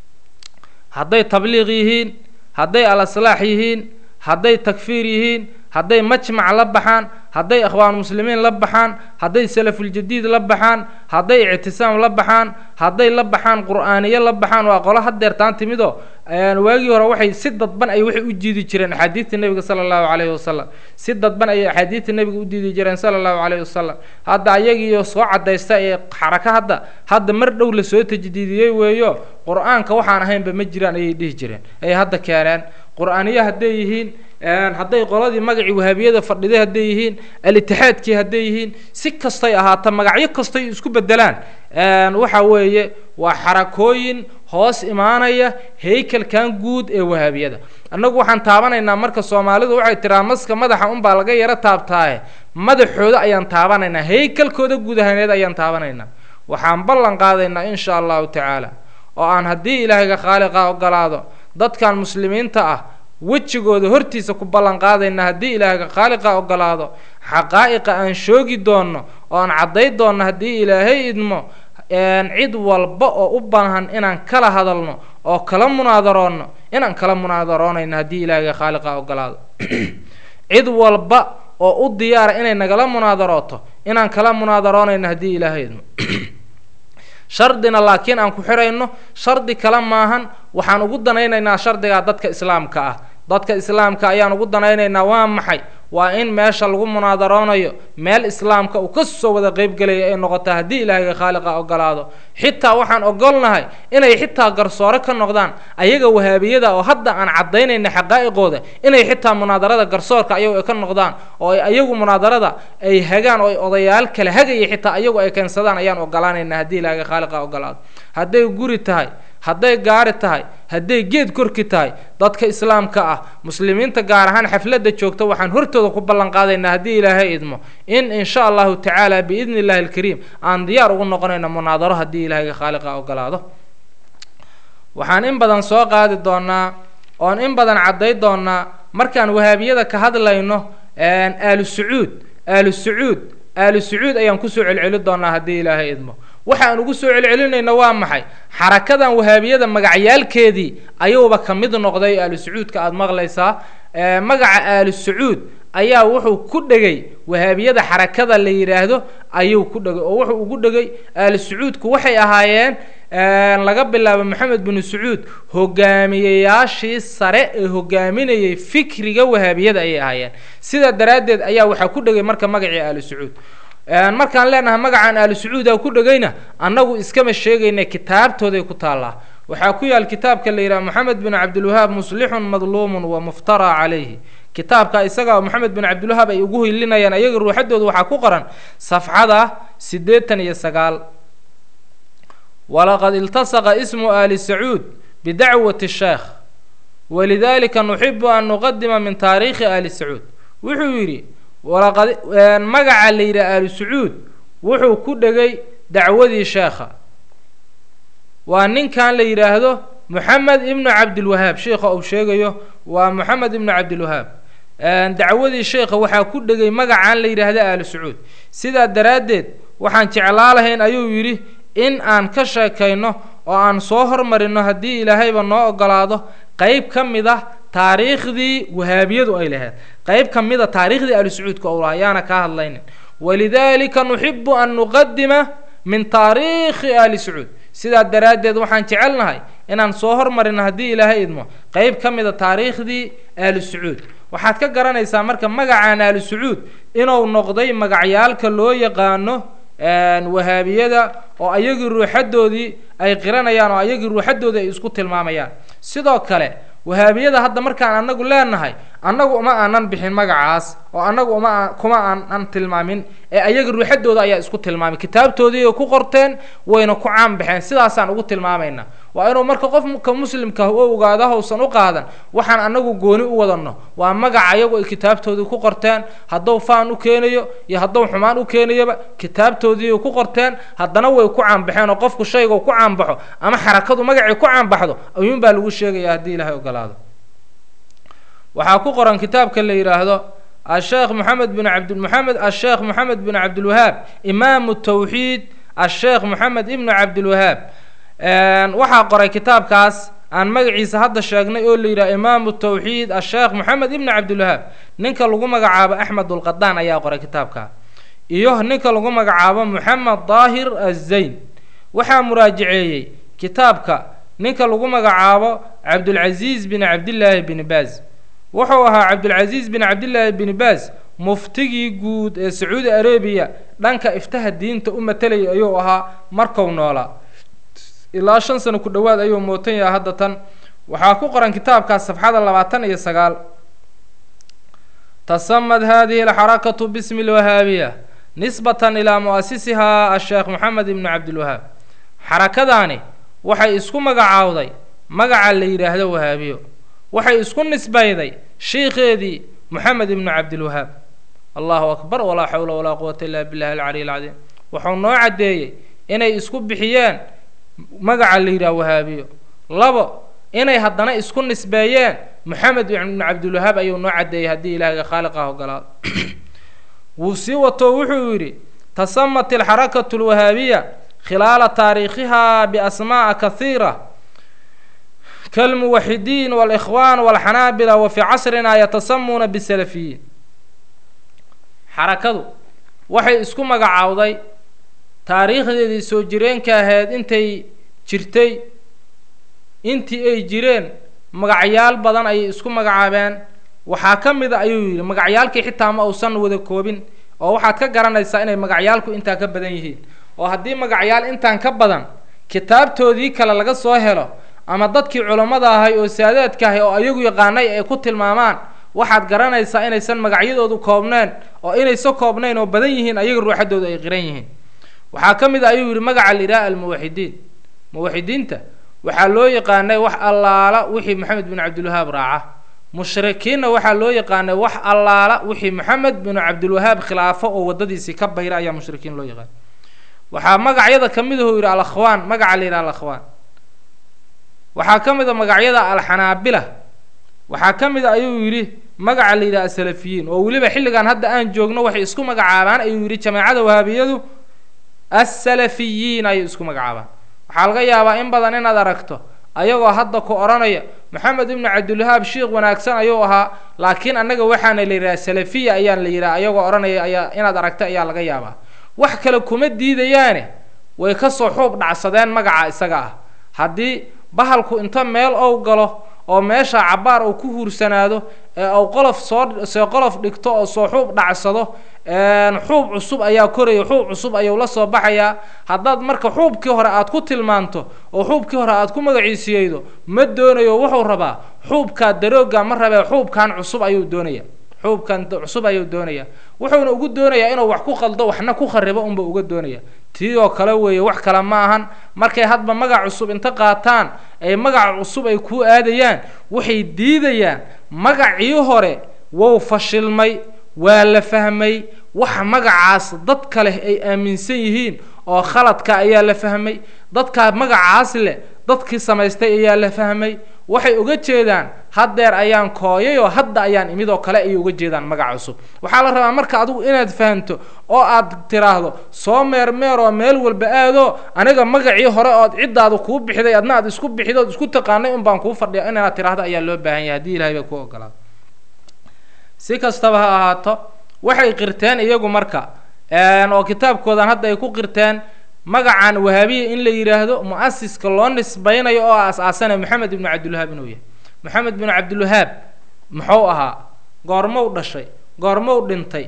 hadday tabliiq yihiin hadday al aslaax yihiin hadday takfiir yihiin hadday majmac la baxaan hadday ikhwaan muslimiin la baxaan hadday salafuljadiid la baxaan hadday ictisaam la baxaan hadday la baxaan qur-aaniyo la baxaan waa qolo hadeertaan timidoo waagii hore waxay si dadban ay waxay u jiidi jireen axaadiidta nebiga sala allahu calayhi wasalam si dadban ayay axaadiidta nebiga u diidi jireen sala allahu calayhi wasalam hadda ayagiiyo soo cadaysta ee xarako hadda hadda mar dhow lasoo tajdiidiyey weeyo qur-aanka waxaan ahaynba ma jiraan ayay dhihi jireen ay hadda keeneen qur-aaniyo hadday yihiin hadday qoladii magacii wahaabiyada fadhiday hadday yihiin al-itixaadkii hadday yihiin si kastay ahaata magacyo kastay isku bedelaan waxa weeye waa xarakooyin hoos imaanaya haykalkan guud ee wahaabiyada annagu waxaan taabanaynaa marka soomaalidu waxay tiraa maska madaxa unbaa laga yaro taabtaaye madaxooda ayaan taabanaynaa haykalkooda guud ahaaneed ayaan taabanaynaa waxaan ballan qaadaynaa insha allahu tacaala oo aan haddii ilaahayga khaaliqa ogolaado dadkan muslimiinta ah wejigooda hortiisa ku ballan qaadayna haddii ilaahayga khaaliqa ogolaado xaqaa'iqa aan shoogi doonno oo aan cadday doonno haddii ilaahay idmo cid walba oo u baahan inaan kala hadalno oo kala munaadaroonno inaan kala munaadaroonayno haddii ilaahayga khaaliqa ogolaado cid walba oo u diyaara inay nagala munaadarooto inaan kala munaadaroonayno haddii ilaahay idmo shardina laakiin aan ku xidhayno shardi kale maahan waxaan ugu danaynaynaa shardigaa dadka islaamka ah dadka islaamka ayaan ugu danaynaynaa waa maxay waa in meesha lagu munaadaroonayo meel islaamka uu ka soo wada qeybgelaya ay noqota haddii ilaahayga khaaliqa ogolaado xitaa waxaan ogolnahay inay xitaa garsoore ka noqdaan ayaga wahaabiyada oo hadda aan caddaynayna xaqaa'iqooda inay xitaa munaadarada garsoorka ayagu ay ka noqdaan oo ay ayagu munaadarada ay hagaan oo ay odayaal kale hagaya xitaa ayagu ay keensadaan ayaan ogolaanayna haddii ilaahayga khaaliqa ogolaado hadday guri tahay hadday gaari tahay hadday geed korki tahay dadka islaamka ah muslimiinta gaar ahaan xafladda joogta waxaan hortooda ku ballan qaadaynaa haddii ilaahay idmo in insha allahu tacaala biidni illahi alkariim aan diyaar ugu noqonayno munaadaro haddii ilaahayga khaaliqa ogolaado waxaan in badan soo qaadi doonaa oon in badan cadday doonaa markaan wahaabiyada ka hadlayno aalu sacuud aalu sacuud aalu sacuud ayaan kusoo celceli doonaa haddii ilaahay idmo waxaan ugu soo celcelinayna waa maxay xarakadan wahaabiyada magacyaalkeedii ayuuba ka mid noqday aalu sacuudka aada maqlaysaa magaca aalu sacuud ayaa wuxuu ku dhegay wahaabiyada xarakada la yidhaahdo ayuu ku dhegay oo wuxuu ugu dhegay aalu sacuudku waxay ahaayeen laga bilaabo maxamed binu sacuud hogaamiyeyaashii sare ee hogaaminayay fikriga wahaabiyada ayay ahaayeen sidaa daraaddeed ayaa waxaa ku dhegay marka magacii aalu sacuud markaan leenahay magacaan aalu sacuuda ku dhegayna annagu iskama sheegayna kitaabtooday ku taallaa waxaa ku yaal kitaabka la yidhaha moxamed bin cabdilwahaab muslixun madluumun wa muftaraa calayhi kitaabka isaga moxamed bin cabdilwahaab ay ugu hilinayaan ayaga ruuxadooda waxaa ku qoran safxada siddeetan iyo sagaal walaqad iltasaqa ismu aali sacuud bidacwati sheekh walidalika nuxibu an nuqadima min taariikhi aali sacuud wuxuu yidhi walaqad magaca la yidhaha aalu sacuud wuxuu ku dhegay dacwadii sheekha waa ninkan la yidhaahdo moxamed ibnu cabdilwahaab sheikha uu sheegayo waa moxamed ibnu cabdilwahaab dacwadii sheekha waxaa ku dhegay magacaan la yidhaahdo aalu sacuud sidaa daraaddeed waxaan jeclaa lahayn ayuu yidhi in aan ka sheekayno oo aan soo hormarino haddii ilaahayba noo ogolaado qeyb ka mid ah taariikhdii wahaabiyadu ay lahayd qeyb ka mid a taariikhdii aalu sacuudka ou lahaa ayaana kaa hadlaynin walidalika nuxibu an nuqadima min taariikhi aali sacuud sidaa daraaddeed waxaan jecelnahay inaan soo hormarino haddii ilaahay idmo qeyb ka mid a taariikhdii aalu sacuud waxaad ka garanaysaa marka magacaan aalu sacuud inuu noqday magacyaalka loo yaqaano wahaabiyada oo ayagii ruuxadoodii ay qiranayaan oo ayagii ruuxadoodii ay isku tilmaamayaan sidoo kale wahaabiyada hadda markaan anagu leenahay annagu uma aanan bixin magacaas oo annagu uma kuma aanan tilmaamin ee ayaga ruuxadooda ayaa isku tilmaamay kitaabtoodii ay ku qorteen wayna ku caan baxeen sidaasaan ugu tilmaamayna waa inuu marka qofka muslimka u ogaado hausan u qaadan waxaan anagu gooni u wadanno waa magaca ayagu ay kitaabtoodii ku qorteen hadduu faan u keenayo iyo hadduu xumaan u keenayoba kitaabtoodii ay ku qorteen haddana way ku caanbaxeen oo qofku shayga ku caanbaxo ama xarakadu magacii ku caanbaxdo ayuunbaa lagu sheegaya haddii ilahay ogolaado waxaa ku qoran kitaabka la yidhaahdo asheekh moxamed bin cabd moxamed asheekh moxamed bin cabdilwahaab imaamu tawxiid asheekh moxamed ibnu cabdilwahaab waxaa qoray kitaabkaas aan magaciisa hadda sheegnay oo la yidhaha imaamu tawxiid asheekh moxamed ibnu cabdilwahaab ninka lagu magacaabo axmed ulqadaan ayaa qoray kitaabka iyo ninka lagu magacaabo moxamed daahir azayn waxaa muraajaceeyey kitaabka ninka lagu magacaabo cabdulcasiis bin cabdillaahi bin baaz wuxuu ahaa cabdulcasiis bin cabdillaahi bin baaz muftigii guud ee sacuudi arabiya dhanka iftaha diinta u matalayay ayuu ahaa marku noolaa ilaa shan sano ku dhowaad ayuu mootan yahay hadda tan waxaa ku qoran kitaabkaas safxada labaatan iyo sagaal tasamad hadihi alxarakatu bismi lwahaabiya nisbatan ilaa mu'asisihaa asheekh moxamed ibnu cabdilwahaab xarakadaani waxay isku magacaawday magaca la yidhaahdo wahaabiyo waxay isku nisbayday sheikheedii moxamed ibnu cabdilwahaab allahu akbar walaa xawla walaa quwata illa billahi alcaliy alcadiim wuxuu noo caddeeyey inay isku bixiyeen magaca la yidhaha wahaabiyo labo inay haddana isku nisbeeyeen moxamed ibnu cabdilwahaab ayuu noo caddeeyey haddii ilaahiga khaaliqah ogolaado wuu sii wato wuxuu yidhi tasamat alxarakatu alwahaabiya khilaala taariikhiha biasmaa'a kahiira kalmuwaxidiin walikhwaan walxanaabila wa fii casrina yatasamuuna bisalafiyiin xarakadu waxay isku magacaawday taariikhdeedii soo jireenka ahayd intay jirtay intii ay jireen magacyaal badan ayay isku magacaabeen waxaa ka mid a ayuu yidhi magacyaalkii xitaa ma uusan wada koobin oo waxaad ka garanaysaa inay magacyaalku intaa ka badan yihiin oo haddii magacyaal intaan ka badan kitaabtoodii kale laga soo helo ama dadkii culammada ahay oo saadaadka ahay oo ayagu yaqaanay ay ku tilmaamaan waxaad garanaysaa inaysan magacyadoodu koobneen oo inaysa koobnayn oo badan yihiin ayaga ruuxadoodu ay qiran yihiin waxaa ka mid a ayuu yidhi magaca la yidhaha almuwaxidiin muwaxidiinta waxaa loo yaqaanay wax allaala wixii maxamed bin cabdilwahaab raaca mushrikiinna waxaa loo yaqaanay wax allaala wixii maxamed bin cabdilwahaab khilaafo oo waddadiisii ka bayra ayaa mushrikiin loo yaqaana waxaa magacyada ka mid ahuu yidhi alakhwaan magaca la yidhaha alakhwaan waxaa ka mid a magacyada alxanaabila waxaa ka mid a ayuu yidhi magaca la yidhaha asalafiyiin oo weliba xilligan hadda aan joogno waxay isku magacaabaan ayuu yidhi jamaacada wahaabiyadu asalafiyiin ayay isku magacaabaan waxaa laga yaabaa in badan inaad aragto ayagoo hadda ku odhanaya maxamed ibnu cabdilwahaab sheikh wanaagsan ayuu ahaa laakiin annaga waxaana la yidhaha salafiya ayaan la yidhaha ayagoo odhanaya ayaa inaad aragta ayaa laga yaabaa wax kale kuma diidayaane way kasoo xuub dhacsadeen magaca isaga ah haddii bahalku inta meel ou galo oo meesha cabbaar uu ku huursanaado ee uu qolof soo see qolof dhigto oo soo xuub dhacsado xuub cusub ayaa koraya xuub cusub ayuu la soo baxayaa haddaad marka xuubkii hore aad ku tilmaanto oo xuubkii hore aad ku magaciisiyeydo ma doonayo wuxuu rabaa xuubkaa darooga ma rabee xuubkan cusub ayuu doonaya xuubkan cusub ayuu doonaya wuxuuna ugu doonayaa inuu wax ku qaldo waxna ku kharibo unba uga doonaya tii oo kale weeye wax kale ma ahan markay hadba magac cusub inta qaataan ay magac cusub ay kuu aadayaan waxay diidayaan magacii hore wou fashilmay waa la fahmay waxa magacaas dadka leh ay aaminsan yihiin oo khaladka ayaa la fahmay dadkaa magacaas leh dadkii samaystay ayaa la fahmay waxay uga jeedaan haddeer ayaan kooyay oo hadda ayaan imid oo kale ayay uga jeedaan magac cusub waxaa la rabaa marka adigu inaad fahamto oo aad tiraahdo soo meermeer oo meel walba aado aniga magacii hore ood ciddaadu kuu bixiday adna aad isku bixido ood isku taqaanay un baan kuu fadhiya inaad tiraahdo ayaa loo baahan yahay haddii ilahay baa kuu ogolaado si kastaba ha ahaato waxay qirteen iyagu marka oo kitaabkoodan hadda ay ku qirteen magacan wahaabiya in la yidhaahdo mu-asiska loo nisbaynayo oo aas-aasanaya maxamed ibnu cabdilwahaab inuu yahay maxamed binu cabdilwahaab muxuu ahaa goormow dhashay goormow dhintay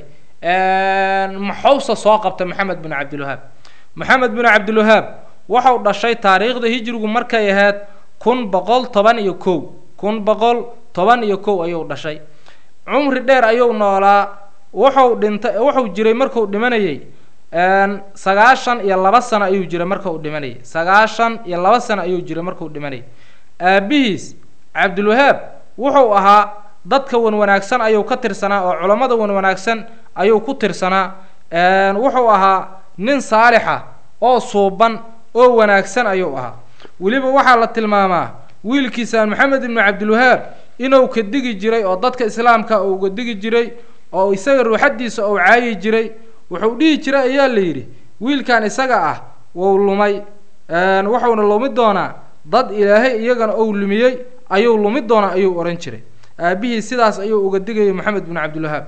maxowse soo qabtay maxamed binu cabdilwahaab maxamed binu cabdilwahaab wuxuu dhashay taariikhda hijrigu markay ahayd kun boqol toban iyo kow kun boqol toban iyo kow ayuu dhashay cumri dheer ayuu noolaa wuxuu dhintay wuxuu jiray marku dhimanayay sagaashan iyo laba sano ayuu jiray marka uu dhimanayay sagaashan iyo laba sano ayuu jiray markuu dhimanayay aabihiis cabdilwahaab wuxuu ahaa dadka wan wanaagsan ayuu ka tirsanaa oo culammada wan wanaagsan ayuu ku tirsanaa wuxuu ahaa nin saalixa oo suuban oo wanaagsan ayuu ahaa weliba waxaa la tilmaamaa wiilkiisaan maxamed ibnu cabdilwahaab inuu ka digi jiray oo dadka islaamka uu uga digi jiray oo isaga ruuxaddiisa uu caayi jiray wuxuu dhihi jiray ayaa la yidhi wiilkan isaga ah wuu lumay wuxuuna lumi doonaa dad ilaahay iyagana ou lumiyey ayuu lumi doonaa ayuu odhan jiray aabihii sidaas ayuu uga digayay maxamed binu cabdilwahaab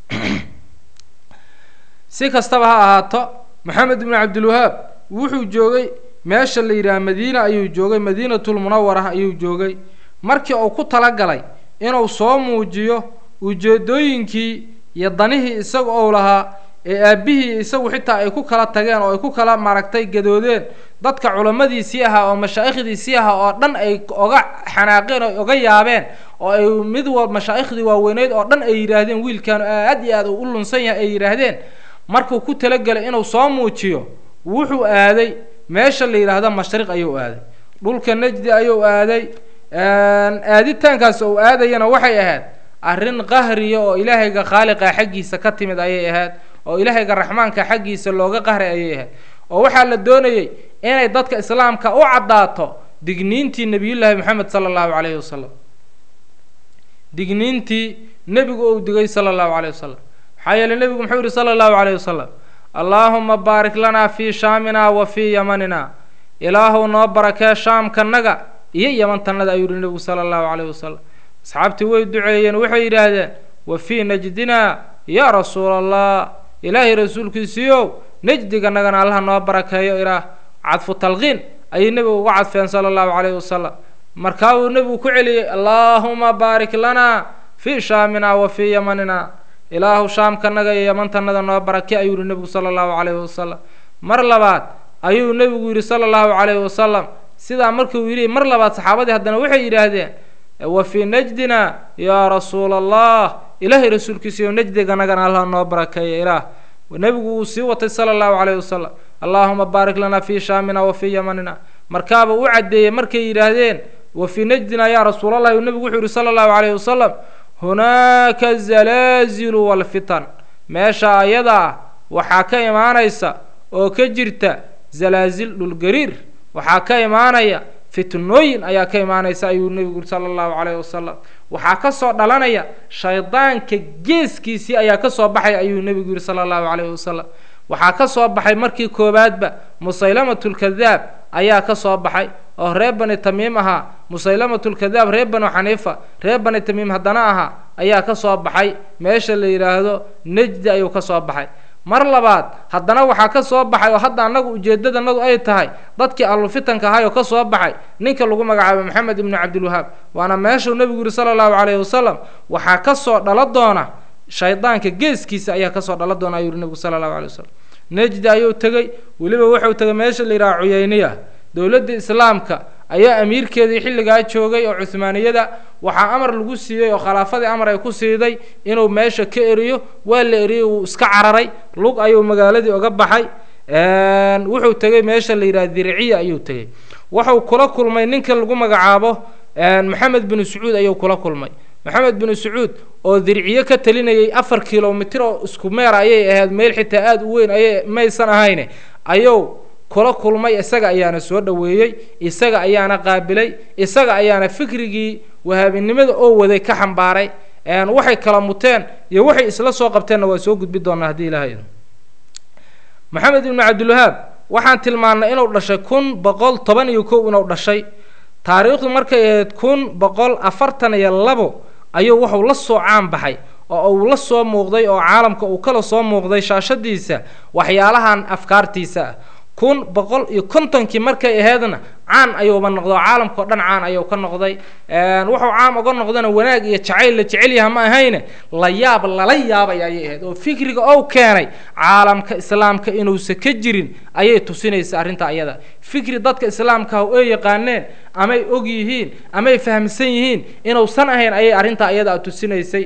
si kastaba ha ahaato maxamed binu cabdilwahaab wuxuu joogay meesha la yidhaha madiina ayuu joogay madiinatulmunawara ayuu joogay markii uu ku talagalay inuu soo muujiyo ujeedooyinkii iyo danihii isaga ou lahaa ee aabbihii isagu xitaa ay ku kala tageen oo ay ku kala maaragtay gadoodeen dadka culammadiisii ahaa oo mashaa'ikhdiisii ahaa oo dhan ay oga xanaaqeen oo oga yaabeen oo ay mid wal mashaaikhdii waaweyneyd oo dhan ay yidhaahdeen wiilkaanu aad iyo aad uu u lunsan yahay ay yidhaahdeen markuu ku talagelay inuu soo muujiyo wuxuu aaday meesha la yidhaahdo mashriq ayuu aaday dhulka najdi ayuu aaday aaditaankaas uu aadayana waxay ahayd arrin qahriya oo ilaahayga khaaliqa xaggiisa ka timid ayay ahayd oo ilaahayga raxmaanka xaggiisa looga qahray ayay ahayd oo waxaa la doonayey inay dadka islaamka u caddaato digniintii nebiyullaahi moxamed sala allahu calayhi wasalam digniintii nebigu uu digay sala allahu calayhi wasalam maxaa yeeley nebigu muxuu yihi sala allahu calayhi wasalam allaahuma baarik lanaa fii shaamina wa fii yamanina ilaahuw noo barakee shaamkanaga iyo yamantannada ayuu yihi nebigu sala allahu calayhi wasalam asxaabtii way duceeyeen waxay yidhaahdeen wa fii najdina yaa rasuula allah ilaahay rasuulkiisiiow najdiganagana allaha noo barakeeyo ilaah cadfu talqiin ayay nebigu uga cadfeen sala allahu calayhi wasalam markaa uu nebigu ku celiyey allaahuma baarik lanaa fii shaamina wa fii yamanina ilaahu shaamkanaga iyo yamantannada noo barake ayuu yihi nebigu sala allahu calayhi wasalam mar labaad ayuu nebigu yidhi sala allahu calayhi wasalam sidaa markuu yidhi mar labaad saxaabadii haddana waxay yidhaahdeen wa fii najdina yaa rasuula allah ilaahay rasuulkiisiiyo najdiganagana allah noo barakeeya ilaah nebigu wuu sii watay sala allahu calayhi wasalam allaahuma baarik lanaa fii shaamina wa fii yamanina markaaba u caddeeyey markay yidhaahdeen wa fii najdina yaa rasuulallah uu nebigu wuxuu yihi sala allahu calayhi wasalam hunaaka zalaazilu walfitan meesha ayadaa waxaa ka imaanaysa oo ka jirta zalaasil dhulgariir waxaa ka imaanaya fitnooyin ayaa ka imaanaysa ayuu nebigu yuri sala allahu calayhi wasalam waxaa ka soo dhalanaya shaydaanka geeskiisii ayaa ka soo baxay ayuu nebigu yidhi sala allahu calayhi wasalam waxaa ka soo baxay markii koowaadba musaylamatulkadaab ayaa ka soo baxay oo reer bani tamiim ahaa musaylamatulkadaab reer banu xaniifa reer bani tamiim haddana ahaa ayaa ka soo baxay meesha la yidhaahdo nejdi ayuu ka soo baxay mar labaad haddana waxaa ka soo baxay oo hadda annagu ujeedadanadu ay tahay dadkii allufitanka ahay oo ka soo baxay ninka lagu magacaabo maxamed ibnu cabdilwahaab waana meeshuu nebigu yidhi sala allahu calayhi wasalam waxaa ka soo dhalo doona shaydaanka geeskiisa ayaa kasoo dhala doona ayuu yihi nebigu sala allahu alay wasalam nejdi ayuu tegey weliba wuxuu tegay meesha la yidhaha cuyayniya dowladda islaamka ayaa amiirkeedii xilligaa joogay oo cuhmaaniyada waxaa amar lagu siiyey oo khilaafadii amar ay ku siiday inuu meesha ka eriyo waa la eriyey wuu iska cararay lug ayuu magaaladii oga baxay wuxuu tegey meesha la yidhaha dirciya ayuu tegey wuxuu kula kulmay ninka lagu magacaabo maxamed binu sacuud ayuu kula kulmay maxamed binu sacuud oo dirciye ka talinayay afar kilomitr oo isku meer ayay ahayd meel xitaa aada u weyn ayay maysan ahayne ayuu kula kulmay isaga ayaana soo dhoweeyey isaga ayaana qaabilay isaga ayaana fikrigii wahaabinimada oo waday ka xambaaray waxay kala muteen iyo waxay isla soo qabteenna waa soo gudbi doonaa haddii ilaahay maxamed ibnu cabdilwahaab waxaan tilmaannay inuu dhashay kun boqol toban iyo kow inuu dhashay taariikhdu markay ahayd kun boqol afartan iyo labo ayuu wuxuu la soo caan baxay oo uu la soo muuqday oo caalamka uu kala soo muuqday shaashadiisa waxyaalahan afkaartiisa ah kun boqol iyo kontonkii markay aheedna caan ayuuba noqdo caalamkao dhan caan ayuu ka noqday wuxuu caam uga noqdana wanaag iyo jacayl la jecel yaha ma ahayne la yaab lala yaabay ayay ahayd oo fikriga ou keenay caalamka islaamka inuusa ka jirin ayay tusinaysa arrinta ayada fikri dadka islaamkaah ay yaqaaneen amay og yihiin amay fahamsan yihiin inuusan ahayn ayay arrintaa ayada tusinaysay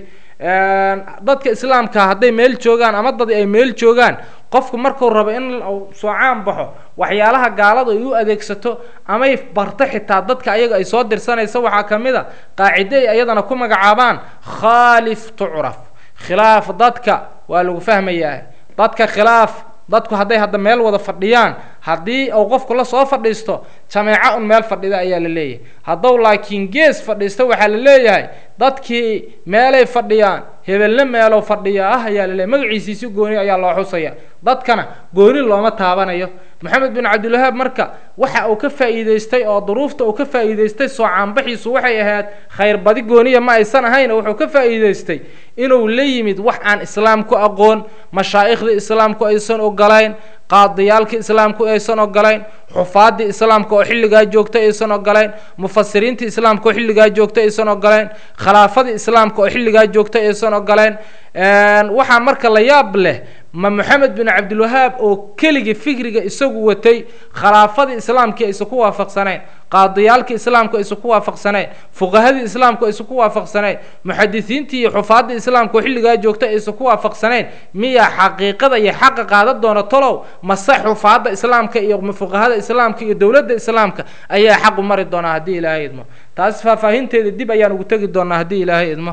dadka islaamka hadday meel joogaan ama dad ay meel joogaan qofku markuu rabo in uu soo caan baxo waxyaalaha gaaladu ay u adeegsato amay barto xitaa dadka ayaga ay soo dirsanaysa waxaa ka mid a qaacido ay ayadana ku magacaabaan khaalif tucraf khilaaf dadka waa lagu fahmayaa dadka khilaaf dadku hadday hadda meel wada fadhiyaan haddii uu qofku la soo fadhiisto jameeco un meel fadhida ayaa la leeyahay hadduu laakiin gees fadhiisto waxaa la leeyahay dadkii meelay fadhiyaan hebelna meelow fadhiya ah ayaa la leeyahy magaciisiisi gooni ayaa loo xusaya dadkana gooni looma taabanayo maxamed bin cabdilwahaab marka waxa uu ka faa'iidaystay oo duruufta uu ka faa'iidaystay soo caanbaxiisu waxay ahayd khayr badi gooniya ma aysan ahayn wuxuu ka faa'iidaystay inuu la yimid wax aan islaamku aqoon mashaa'ikhda islaamku aysan ogolayn qaadiyaalka islaamku aysan ogolayn xufaadii islaamka oo xilligaa joogta aysan ogolayn mufasiriinta islaamka oo xilligaa joogta aysan ogolayn khilaafadii islaamka oo xilligaa joogta aysan ogolayn waxaa marka la yaab leh ma moxamed bin cabdilwahaab oo keligii fikriga isagu watay khilaafadii islaamkii aysan ku waafaqsanayn qaadiyaalkii islaamku aysan ku waafaqsanayn fuqahadii islaamku aysan ku waafaqsanayn muxadisiintii iyo xufaadii islaamka oo xilligaa joogta aysan ku waafaqsanayn miyaa xaqiiqada iyo xaqa qaadan doona tolow mase xufaadda islaamka iyo fuqahada islaamka iyo dowladda islaamka ayaa xaqu mari doonaa haddii ilaahay idmo taas faahfaahinteeda dib ayaan ugu tegi doonaa haddii ilaahay idmo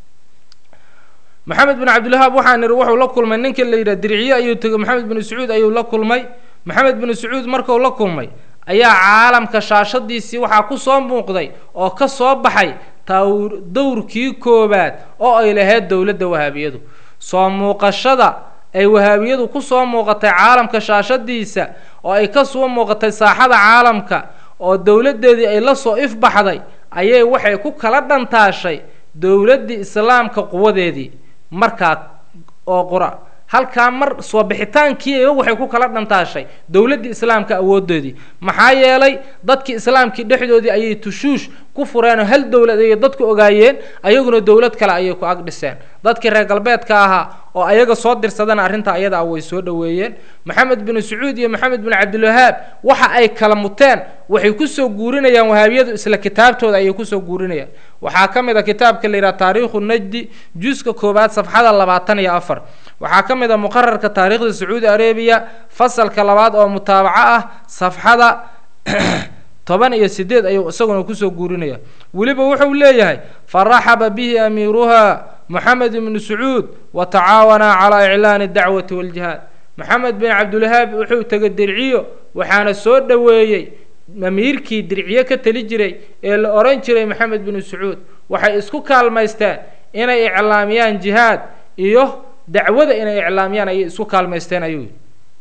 maxamed bin cabdilwahaab waxaa nidhi wuxuu la kulmay ninka la yidhaha dirciye ayuu tegey maxamed bin sacuud ayuu la kulmay maxamed bin sacuud markuu la kulmay ayaa caalamka shaashadiisii waxaa ku soo muuqday oo ka soo baxay tawr dowrkii koowaad oo ay lahayd dowladda wahaabiyadu soo muuqashada ay wahaabiyadu ku soo muuqatay caalamka shaashadiisa oo ay ka soo muuqatay saaxada caalamka oo dowladdeedii ay la soo ifbaxday ayay waxay ku kala dhantaashay dowladdii islaamka quwadeedii markaa oo qura halkaa mar soo bixitaankii waxay ku kala dhantaashay dowladdii islaamka awoodoodii maxaa yeelay dadkii islaamkii dhexdoodii ayay tushuush ku fureenoo hal dowlad ayay dadku ogaayeen ayaguna dowlad kale ayay ku ag dhiseen dadkii reer galbeedka ahaa oo ayaga soo dirsadana arrinta ayada ah way soo dhoweeyeen maxamed bin sacuud iyo maxamed bin cabdilwahaab waxa ay kala muteen waxay kusoo guurinayaan wahaabiyadu isla kitaabtooda ayay kusoo guurinayaan waxaa ka mid a kitaabka la yidhaha taariikhu najdi juska koowaad safxada labaatan iyo afar waxaa ka mid a muqararka taariikhda sacuudi arabiya fasalka labaad oo mutaabaco ah safxada toban iyo sideed ayuu isaguna kusoo guurinaya weliba wuxuu leeyahay faraxaba bihi amiiruha moxamed ibnu sacuud wa tacaawanaa calaa iclaani dacwati waljihaad maxamed bin cabdilwahaab wuxuu tegay dirciyo waxaana soo dhoweeyey amiirkii dirciye ka tali jiray ee la odhan jiray maxamed binu sacuud waxay isku kaalmaysteen inay iclaamiyaan jihaad iyo dacwada inay iclaamiyaan ayay isku kaalmaysteen ayuu yidhi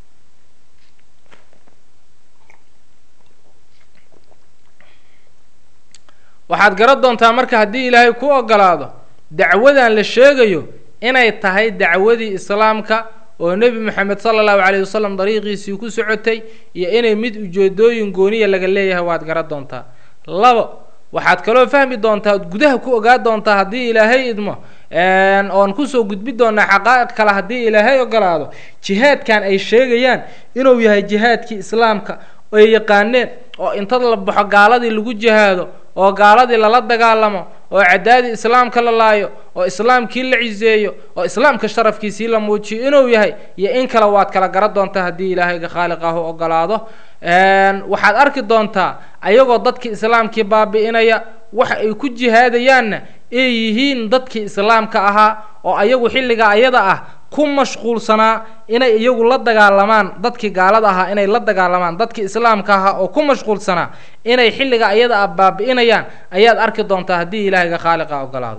waxaad garan doontaa marka haddii ilaahay ku ogolaado dacwadan la sheegayo inay tahay dacwadii islaamka oo nebi moxamed sala allahu calayh wasalam dariiqiisii ku socotay iyo inay mid ujeedooyin gooniya laga leeyahay waad garan doontaa labo waxaad kaloo fahmi doontaa ood gudaha ku ogaa doontaa haddii ilaahay idmo oon kusoo gudbi doonaa xaqaa'iq kale haddii ilaahay ogolaado jihaadkan ay sheegayaan inuu yahay jihaadkii islaamka ay yaqaaneen oo inta la baxo gaaladii lagu jihaado oo gaaladii lala dagaalamo oo cadaadii islaamka la laayo oo islaamkii la ciseeyo oo islaamka sharafkiisii la muujiyo inuu yahay iyo in kale waad kala garan doontaa haddii ilaahayga khaaliq ah u ogolaado waxaad arki doontaa ayagoo dadkii islaamkii baabi'inaya waxa ay ku jihaadayaanna ay yihiin dadkii islaamka ahaa oo ayagu xilliga ayada ah ku mashquulsanaa inay iyagu la dagaalamaan dadkii gaalada ahaa inay la dagaalamaan dadkii islaamka ahaa oo ku mashquulsanaa inay xilliga ayada ah baabi'inayaan ayaad arki doontaa haddii ilaahayga khaaliqa ogolaado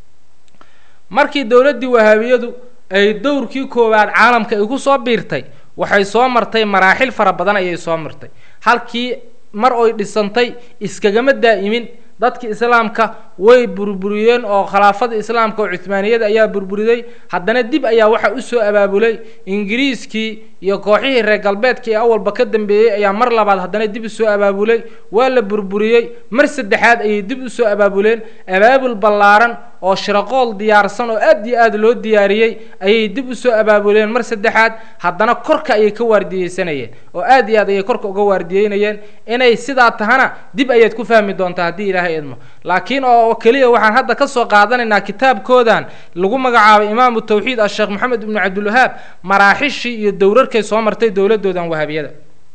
markii dowladdii wahaabiyadu ay dowrkii koowaad caalamka ay ku soo biirtay waxay soo martay maraaxil fara badan ayay soo martay halkii mar oy dhisantay iskagama daa'imin dadki islaamka way burburiyeen oo khilaafada islaamka oo cuhmaaniyada ayaa burburiday haddana dib ayaa waxaa usoo abaabulay ingiriiskii iyo kooxihii reer galbeedka ee awalba ka dambeeyey ayaa mar labaad haddana dib usoo abaabulay waa la burburiyey mar saddexaad ayay dib usoo abaabuleen abaabul ballaaran oo shiraqool diyaarsan oo aad iyo aad loo diyaariyey ayay dib usoo abaabuleen mar saddexaad haddana korka ayay ka waardiyeysanayeen oo aad iyo aad ayay korka uga waardiyeynayeen inay sidaa tahana dib ayaad ku fahmi doontaa haddii ilaahay idmo laakiin oo keliya waxaan hadda ka soo qaadanaynaa kitaabkoodan lagu magacaabay imaamu tawxiid asheekh maxamed ibnu cabdilwahaab maraaxishii iyo dowrarkay soo martay dowladoodan wahaabiyada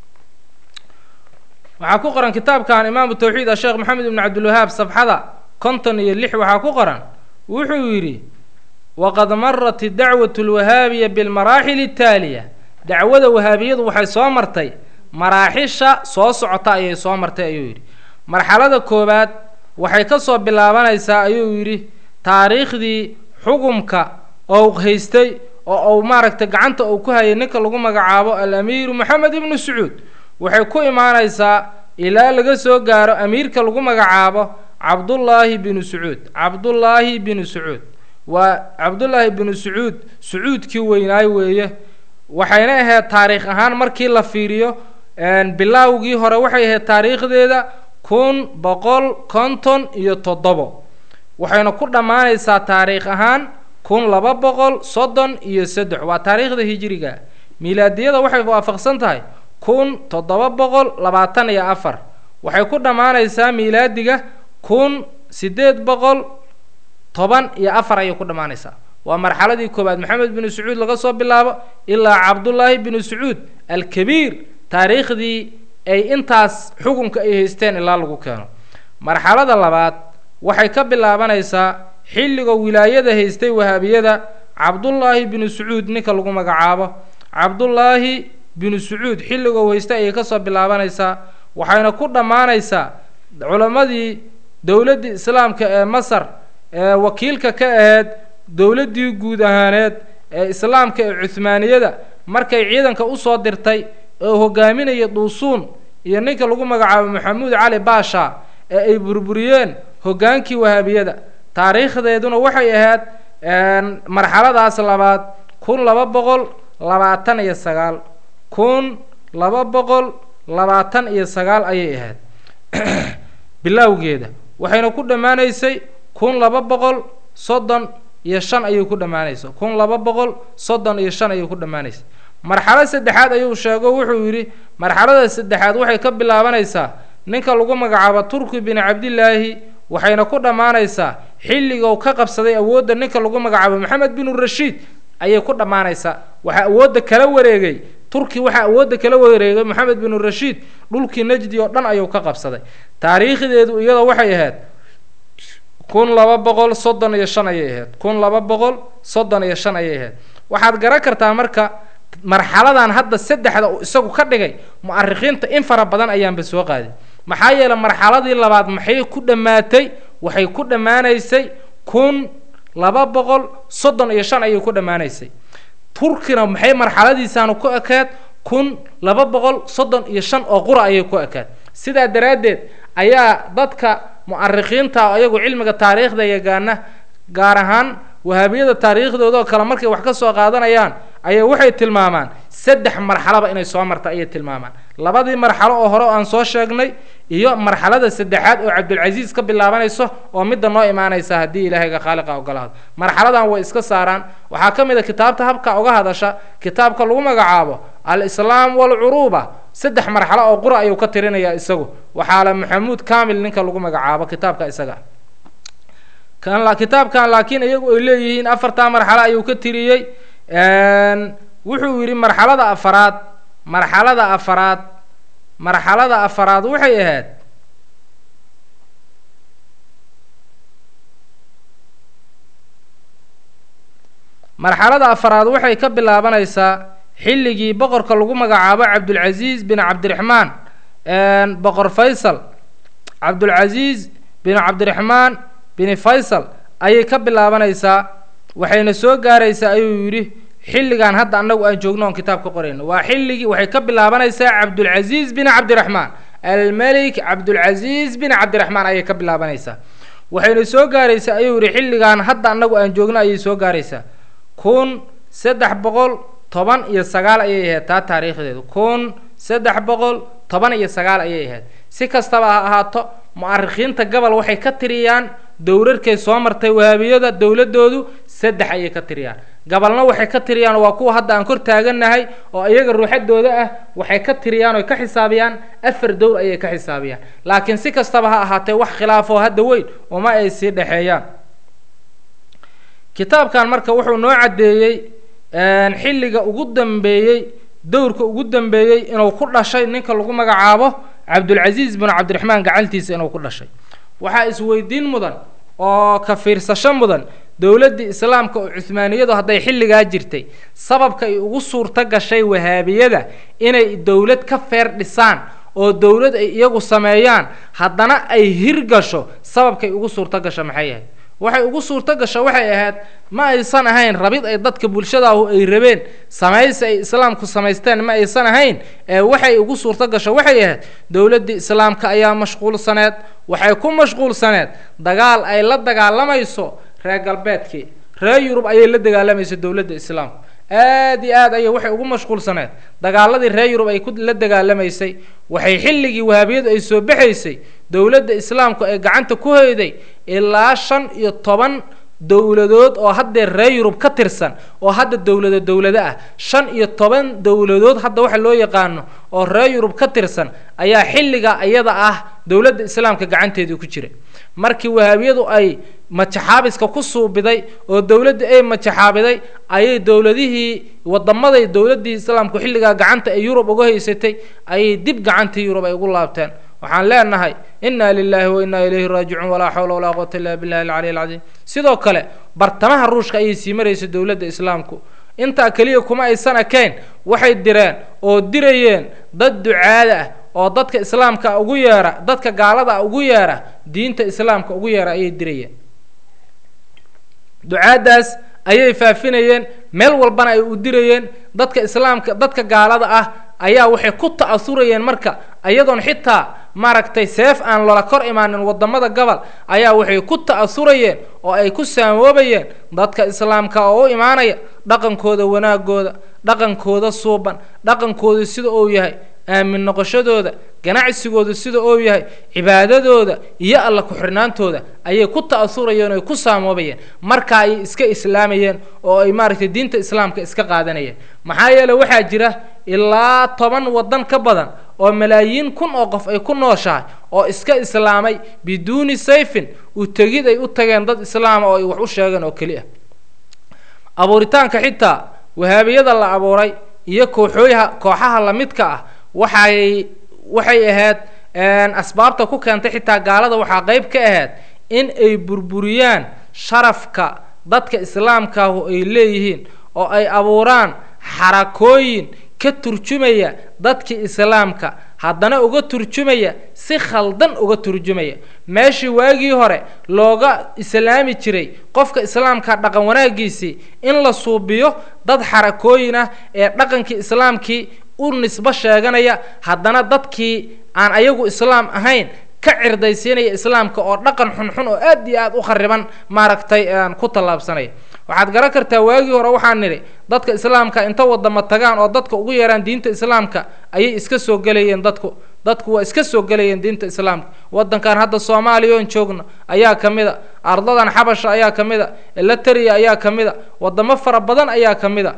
waxaa ku qoran kitaabkan imaamu tawxiid asheekh maxamed ibnu cabdilwahaab safxada konton iyo lix waxaa ku qoran wuxuu yidhi waqad marat dacwat lwahaabiya bilmaraaxil ataaliya dacwada wahaabiyadu waxay soo martay maraaxisha soo socota ayay soo martay ayuu yidhi marxalada koowaad waxay ka soo bilaabanaysaa ayuu yidhi taariikhdii xukumka ou haystay oo uu maaragtay gacanta uu ku hayay ninka lagu magacaabo al-amiiru moxamed ibnu sacuud waxay ku imaanaysaa ilaa laga soo gaaro amiirka lagu magacaabo cabdullaahi binu sacuud cabdullaahi binu sacuud waa cabdullaahi binu sacuud sacuudkii weynaay weeye waxayna ahayd taariikh ahaan markii la fiiriyo bilaawgii hore waxay ahayd taariikhdeeda kun boqol konton iyo toddobo waxayna ku dhammaanaysaa taariikh ahaan kun laba boqol soddon iyo saddex waa taariikhda hijiriga miilaadiyada waxay waafaqsan tahay kun toddoba boqol labaatan iyo afar waxay ku dhammaanaysaa miilaadiga kun siddeed boqol toban iyo afar ayay ku dhammaanaysaa waa marxaladii koowaad maxamed binu sacuud laga soo bilaabo ilaa cabdullaahi binu sacuud alkabiir taariikhdii ay intaas xukunka ay haysteen ilaa lagu keeno marxalada labaad waxay ka bilaabanaysaa xilliga wilaayada haystay wahaabiyada cabdullaahi binu sacuud ninka lagu magacaabo cabdullaahi binu sacuud xilligou haystay ayay kasoo bilaabanaysaa waxayna ku dhammaanaysaa culammadii dowladdii islaamka ee masar ee wakiilka ka ahayd dowladdii guud ahaaneed ee islaamka ee cuhmaaniyada markay ciidanka usoo dirtay oo hogaaminaya duusuun iyo ninka lagu magacaabo maxamuud cali baasha ee ay burburiyeen hoggaankii wahaabiyada taariikhdeeduna waxay ahayd marxaladaas labaad kun laba boqol labaatan iyo sagaal kun laba boqol labaatan iyo sagaal ayay ahayd bilowgeeda waxayna ku dhammaanaysay kun laba boqol soddon iyo shan ayay ku dhammaanaysa kun laba boqol soddon iyo shan ayay ku dhammaanaysa marxalad saddexaad ayuu sheego wuxuu yidhi marxalada saddexaad waxay ka bilaabanaysaa ninka lagu magacaabo turki bin cabdillaahi waxayna ku dhammaanaysaa xilligou ka qabsaday awoodda ninka lagu magacaabo maxamed binu rashiid ayay ku dhammaanaysaa waxaa awoodda kala wareegay turki waxaa awoodda kala wareegay maxamed binu rashiid dhulkii najdi oo dhan ayuu ka qabsaday taariikhdeedu iyada waxay ahayd kun laba boqol soddon iyo shan ayay ahayd kun laba boqol soddon iyo shan ayay ahayd waxaad garan kartaa marka marxaladan hadda saddexda uu isagu ka dhigay mu'arikiinta in fara badan ayaanba soo qaadin maxaa yeeley marxaladii labaad maxay ku dhammaatay waxay ku dhammaanaysay kun laba boqol soddon iyo shan ayay ku dhammaanaysay turkina maxay marxaladiisaanu ku ekeed kun laba boqol soddon iyo shan oo qura ayay ku ekeed sidaa daraaddeed ayaa dadka mu'arikiinta ayagu cilmiga taariikhda yaqaana gaar ahaan wahaabiyada taariikhdooda oo kale markay wax ka soo qaadanayaan ayay waxay tilmaamaan saddex marxaloba inay soo marta ayay tilmaamaan labadii marxalo oo hore oo aan soo sheegnay iyo marxalada saddexaad oo cabdulcasiis ka bilaabanayso oo midda noo imaanaysa haddii ilaahayga khaaliqa ogolaado marxaladan way iska saaraan waxaa ka mid a kitaabta habka uga hadasha kitaabka lagu magacaabo al-islaam walcuruuba saddex marxalo oo qura ayuu ka tirinayaa isagu waxaa la maxamuud kamil ninka lagu magacaabo kitaabka isaga kan kitaabkan laakiin iyagu ay leeyihiin afartaa marxalo ayuu ka tiriyey wuxuu yidhi marxalada afaraad marxalada afaraad marxalada afaraad waxay ahayd marxalada afaraad waxay ka bilaabanaysaa xilligii boqorka lagu magacaabo cabdulcasiis bin cabdiraxmaan boqor faysal cabdulcasiis bin cabdiraxmaan bin faysal ayay ka bilaabanaysaa waxayna soo gaaraysaa ayuu yidhi xilligan hadda annagu aan joogno oon kitaab ka qorayno waa xilligii waxay ka bilaabanaysaa cabdulcasiis bin cabdiraxmaan almelik cabdulcasiis bin cabdiraxmaan ayay ka bilaabanaysaa waxayna soo gaaraysaa ayuu yidhi xilligan hadda annagu aan joogno ayay soo gaaraysaa kun saddex boqol toban iyo sagaal ayay ahayd taa taariikhdeedu kun saddex boqol toban iyo sagaal ayay ahayd si kastaba ha ahaato mu'arikiinta gobol waxay ka tiriyaan dowlarkay soo martay wahaabiyada dowladoodu saddex ayay ka tiriyaan gabalna waxay ka tiriyaan waa kuwa hadda aan kor taagannahay oo iyaga ruuxadooda ah waxay ka tiriyaan oy ka xisaabiyaan afar dowr ayay ka xisaabiyaan laakiin si kastaba ha ahaatee wax khilaafoo hadda weyn uma ay sii dhexeeyaan kitaabkan marka wuxuu noo caddeeyey xilliga ugu dambeeyey dowrka ugu dambeeyey inuu ku dhashay ninka lagu magacaabo cabdulcasiis bin cabdiraxmaan gacantiisa inuu ku dhashay waxaa isweydiin mudan oo ka fiirsasho mudan dowladdii islaamka oo cuhmaaniyadu hadday xilligaa jirtay sababka ay ugu suurto gashay wahaabiyada inay dowlad ka feer dhisaan oo dowlad ay iyagu sameeyaan haddana ay hirgasho sababkay ugu suurto gasho maxay ahayd waxay ugu suurto gasho waxay ahayd ma aysan ahayn rabid ay dadka bulshadaahu ay rabeen samaysi ay islaamku samaysteen ma aysan ahayn ee waxay ugu suurto gasho waxay ahayd dowladdii islaamka ayaa mashquulsaneed waxay ku mashquulsaneed dagaal ay la dagaalamayso reer galbeedkii reer yurub ayay la dagaalamayso dowladda islaamku aada iyo aad ayay waxay ugu mashquulsaneed dagaaladii reer yurub ay ku la dagaalamaysay waxay xilligii wahaabiyadu ay soo baxaysay dowladda islaamku ay gacanta ku hoyday ilaa shan iyo toban dowladood oo haddee reer yurub ka tirsan oo hadda dowlado dowlado ah shan iyo toban dowladood hadda waxa loo yaqaano oo reer yurub ka tirsan ayaa xilliga iyada ah dowladda islaamka gacanteedii ku jira markii wahaabiyadu ay majaxaabiska ku suubiday oo dowladda ay majaxaabiday ayay dowladihii wadamaday dowladdii islaamku xilligaa gacanta ay yurub uga haysatay ayay dib gacantii yurub ay ugu laabteen waxaan leenahay inna lilahi wa innaa ilayhi raajicuun walaa xawla walaa quwata illa billahi alcaliy alcadiim sidoo kale bartamaha ruushka ayay sii maraysa dowladda islaamku intaa keliya kuma aysan ekayn waxay direen oo dirayeen dad ducaada ah oo dadka islaamka ugu yeera dadka gaalada ugu yeera diinta islaamka ugu yeera ayay dirayeen ducaaddaas ayay faafinayeen meel walbana ay u dirayeen dadka islaamka dadka gaalada ah ayaa waxay ku ta'asurayeen marka iyadoon xitaa maaragtay seef aan loola kor imaanin wadamada gobol ayaa waxay ku ta'asurayeen oo ay ku saamoobayeen dadka islaamka oo u imaanaya dhaqankooda wanaagooda dhaqankooda suuban dhaqankooda sida uu yahay aamin noqoshadooda ganacsigooda sida uu yahay cibaadadooda iyo alla ku-xirnaantooda ayay ku ta'asurayeen oo ay ku saamoobayeen marka ayay iska islaamayeen oo ay maaragtay diinta islaamka iska qaadanayeen maxaa yeele waxaa jira ilaa toban waddan ka badan oo malaayiin kun oo qof ay ku nooshahay oo iska islaamay biduuni sayfin u tegid ay u tageen dad islaama oo ay wax u sheegeen oo keli ah abuuritaanka xitaa wahaabiyada la abuuray iyo kooxooyaha kooxaha lamidka ah waxay waxay ahayd asbaabta ku keentay xitaa gaalada waxaa qeyb ka ahayd in ay burburiyaan sharafka dadka islaamkaahu ay leeyihiin oo ay abuuraan xarakooyin ka turjumaya dadkii islaamka haddana uga turjumaya si khaldan uga turjumaya meeshii waagii hore looga islaami jiray qofka islaamka dhaqan wanaagiisii in la suubiyo dad xarakooyin ah ee dhaqankii islaamkii u nisbo sheeganaya haddana dadkii aan ayagu islaam ahayn ka cirdaysiinaya islaamka oo dhaqan xunxun oo aad iyo aad u khariban maaragtay aan ku tallaabsanaya waxaad garan kartaa waagii hore waxaan nidhi dadka islaamka inta wadama tagaan oo dadka ugu yeeraan diinta islaamka ayay iska soo gelayeen dadku dadku waa iska soo gelayeen diinta islaamka wadankan hadda soomaaliya oon joogno ayaa ka mid a ardadan xabasha ayaa ka mid a elatria ayaa ka mid a wadamo fara badan ayaa ka mid a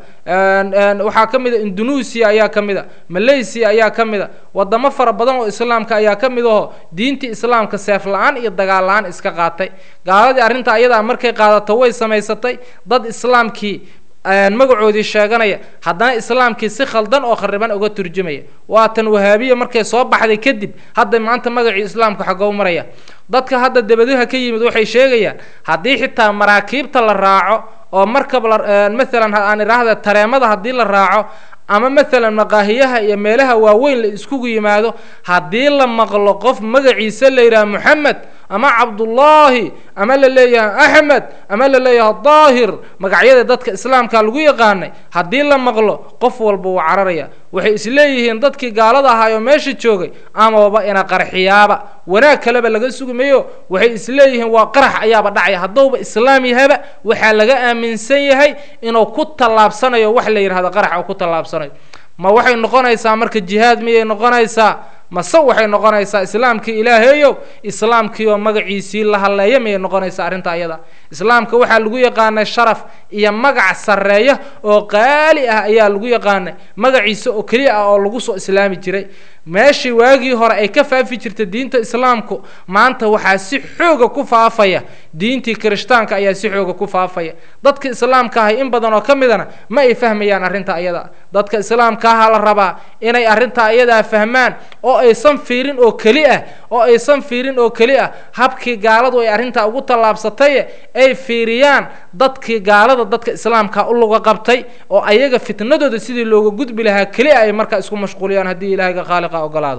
waxaa ka mid a indonesia ayaa ka mid a malaysia ayaa ka mid a wadamo fara badan oo islaamka ayaa ka mid aho diintii islaamka seef la-aan iyo dagaal la-aan iska qaatay gaaladii arrinta ayadaa markay qaadato way samaysatay dad islaamkii magacoodii sheeganaya haddana islaamkii si khaldan oo khariban uga turjumaya waatan wahaabiya markay soo baxday kadib hadda maanta magacii islaamka xagow maraya dadka hadda debadaha ka yimid waxay sheegayaan haddii xitaa maraakiibta la raaco oo markab la maalan aan idhaahda tareemada haddii la raaco ama maalan maqaahiyaha iyo meelaha waaweyn la iskugu yimaado haddii la maqlo qof magaciisa la yidhaha moxamed ama cabdullaahi ama la leeyahay axmed ama la leeyahay daahir magacyada dadka islaamka lagu yaqaanay haddii la maqlo qof walba wuu cararaya waxay isleeyihiin dadkii gaalada ahaayoo meesha joogay amaba ina qarxiyaaba wanaag kaleba laga sugimayo waxay isleeyihiin waa qarax ayaaba dhacaya haddouba islaam yahaba waxaa laga aaminsan yahay inuu ku tallaabsanayo wax la yidhahdo qarax uu ku tallaabsanayo ma waxay noqonaysaa marka jihaad miyay noqonaysaa mase waxay noqonaysaa islaamkii ilaahayow islaamkii oo magaciisii la halleeya miyay noqonaysaa arrinta ayada islaamka waxaa lagu yaqaanay sharaf iyo magac sarreeya oo qaali ah ayaa lagu yaqaanay magaciisa oo keliya ah oo lagu soo islaami jiray meeshii waagii hore ay ka faafi jirta diinta islaamku maanta waxaa si xooga ku faafaya diintii kirishtaanka ayaa si xooga ku faafaya dadka islaamka ahay in badan oo ka midana ma ay fahmayaan arrinta ayada dadka islaamka aha la rabaa inay arrinta ayadaa fahmaan oo aysan fiirin oo keli ah oo aysan fiirin oo keli ah habkii gaaladu ay arrintaa ugu tallaabsataye ay fiiriyaan dadkii gaalada dadka islaamka u luga qabtay oo ayaga fitnadooda sidii looga gudbi lahaa keli ah ay markaa isku mashquuliyaan haddii ilaahiga khaaliqa ogolaado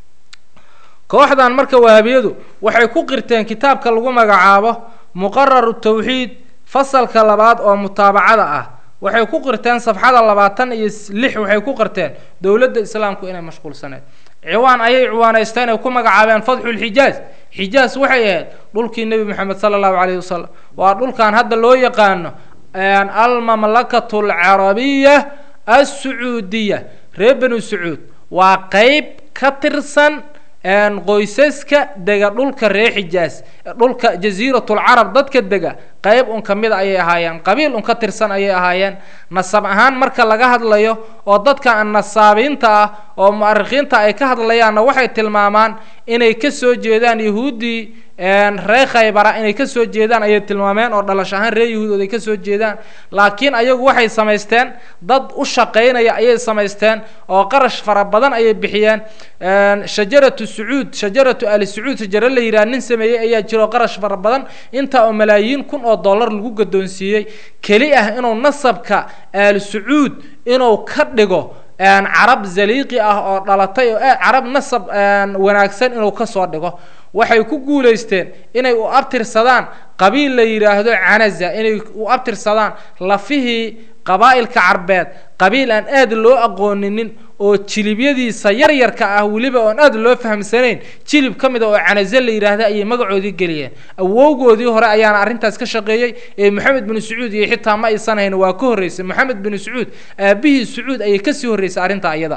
kooxdan marka wahabiyadu waxay ku qirteen kitaabka lagu magacaabo muqararu tawxiid fasalka labaad oo mutaabacada ah waxay ku qirteen safxada labaatan iyo lix waxay ku qirteen dowladda islaamku inay mashquulsaneed ciwaan ayay ciwaanaysteen ay ku magacaabeen fadxulxijaaz xijaaz waxay ahayd dhulkii nebi moxamed sala allahu calayhi wasalam waa dhulkan hadda loo yaqaano almamlakatu alcarabiya assacuudiya reer banu sacuud waa qeyb ka tirsan qoysaska dega dhulka reer xijaas dhulka jasiiratulcarab dadka dega qeyb un ka mida ayay ahaayeen qabiil un ka tirsan ayay ahaayeen nasab ahaan marka laga hadlayo oo dadka nasaabiinta ah oo mu'arikhiinta ay ka hadlayaanna waxay tilmaamaan inay ka soo jeedaan yahuuddii reer khaybara inay ka soo jeedaan ayay tilmaameen oo dhalash ahaan reer yahuudood ay ka soo jeedaan laakiin ayagu waxay samaysteen dad u shaqaynaya ayay samaysteen oo qarash fara badan ayay bixiyeen shajaratu sacuud shajaratu ali sacuud shajaro la yidhaha nin sameeyey ayaa jiro qarash fara badan intaa oo malaayiin kun oo dollar lagu gadoonsiiyey keli ah inuu nasabka aal sacuud inuu ka dhigo carab zaliiqi ah oo dhalatay oo carab nasab wanaagsan inuu kasoo dhigo waxay ku guulaysteen inay u abtirsadaan qabiil la yidhaahdo canaza inay u abtirsadaan lafihii qabaa'ilka carbeed qabiil aan aad loo aqooninin oo jilibyadiisa yaryarka ah weliba oon aad loo fahamsanayn jilib ka mid a oo canaze la yidhaahda ayay magacoodii geliyeen awowgoodii hore ayaana arrintaas ka shaqeeyey ee moxamed binu sacuud iyo xitaa ma aysan hayn waa ka horreysay moxamed binu sacuud aabihii sacuud ayay kasii horreysay arrinta ayada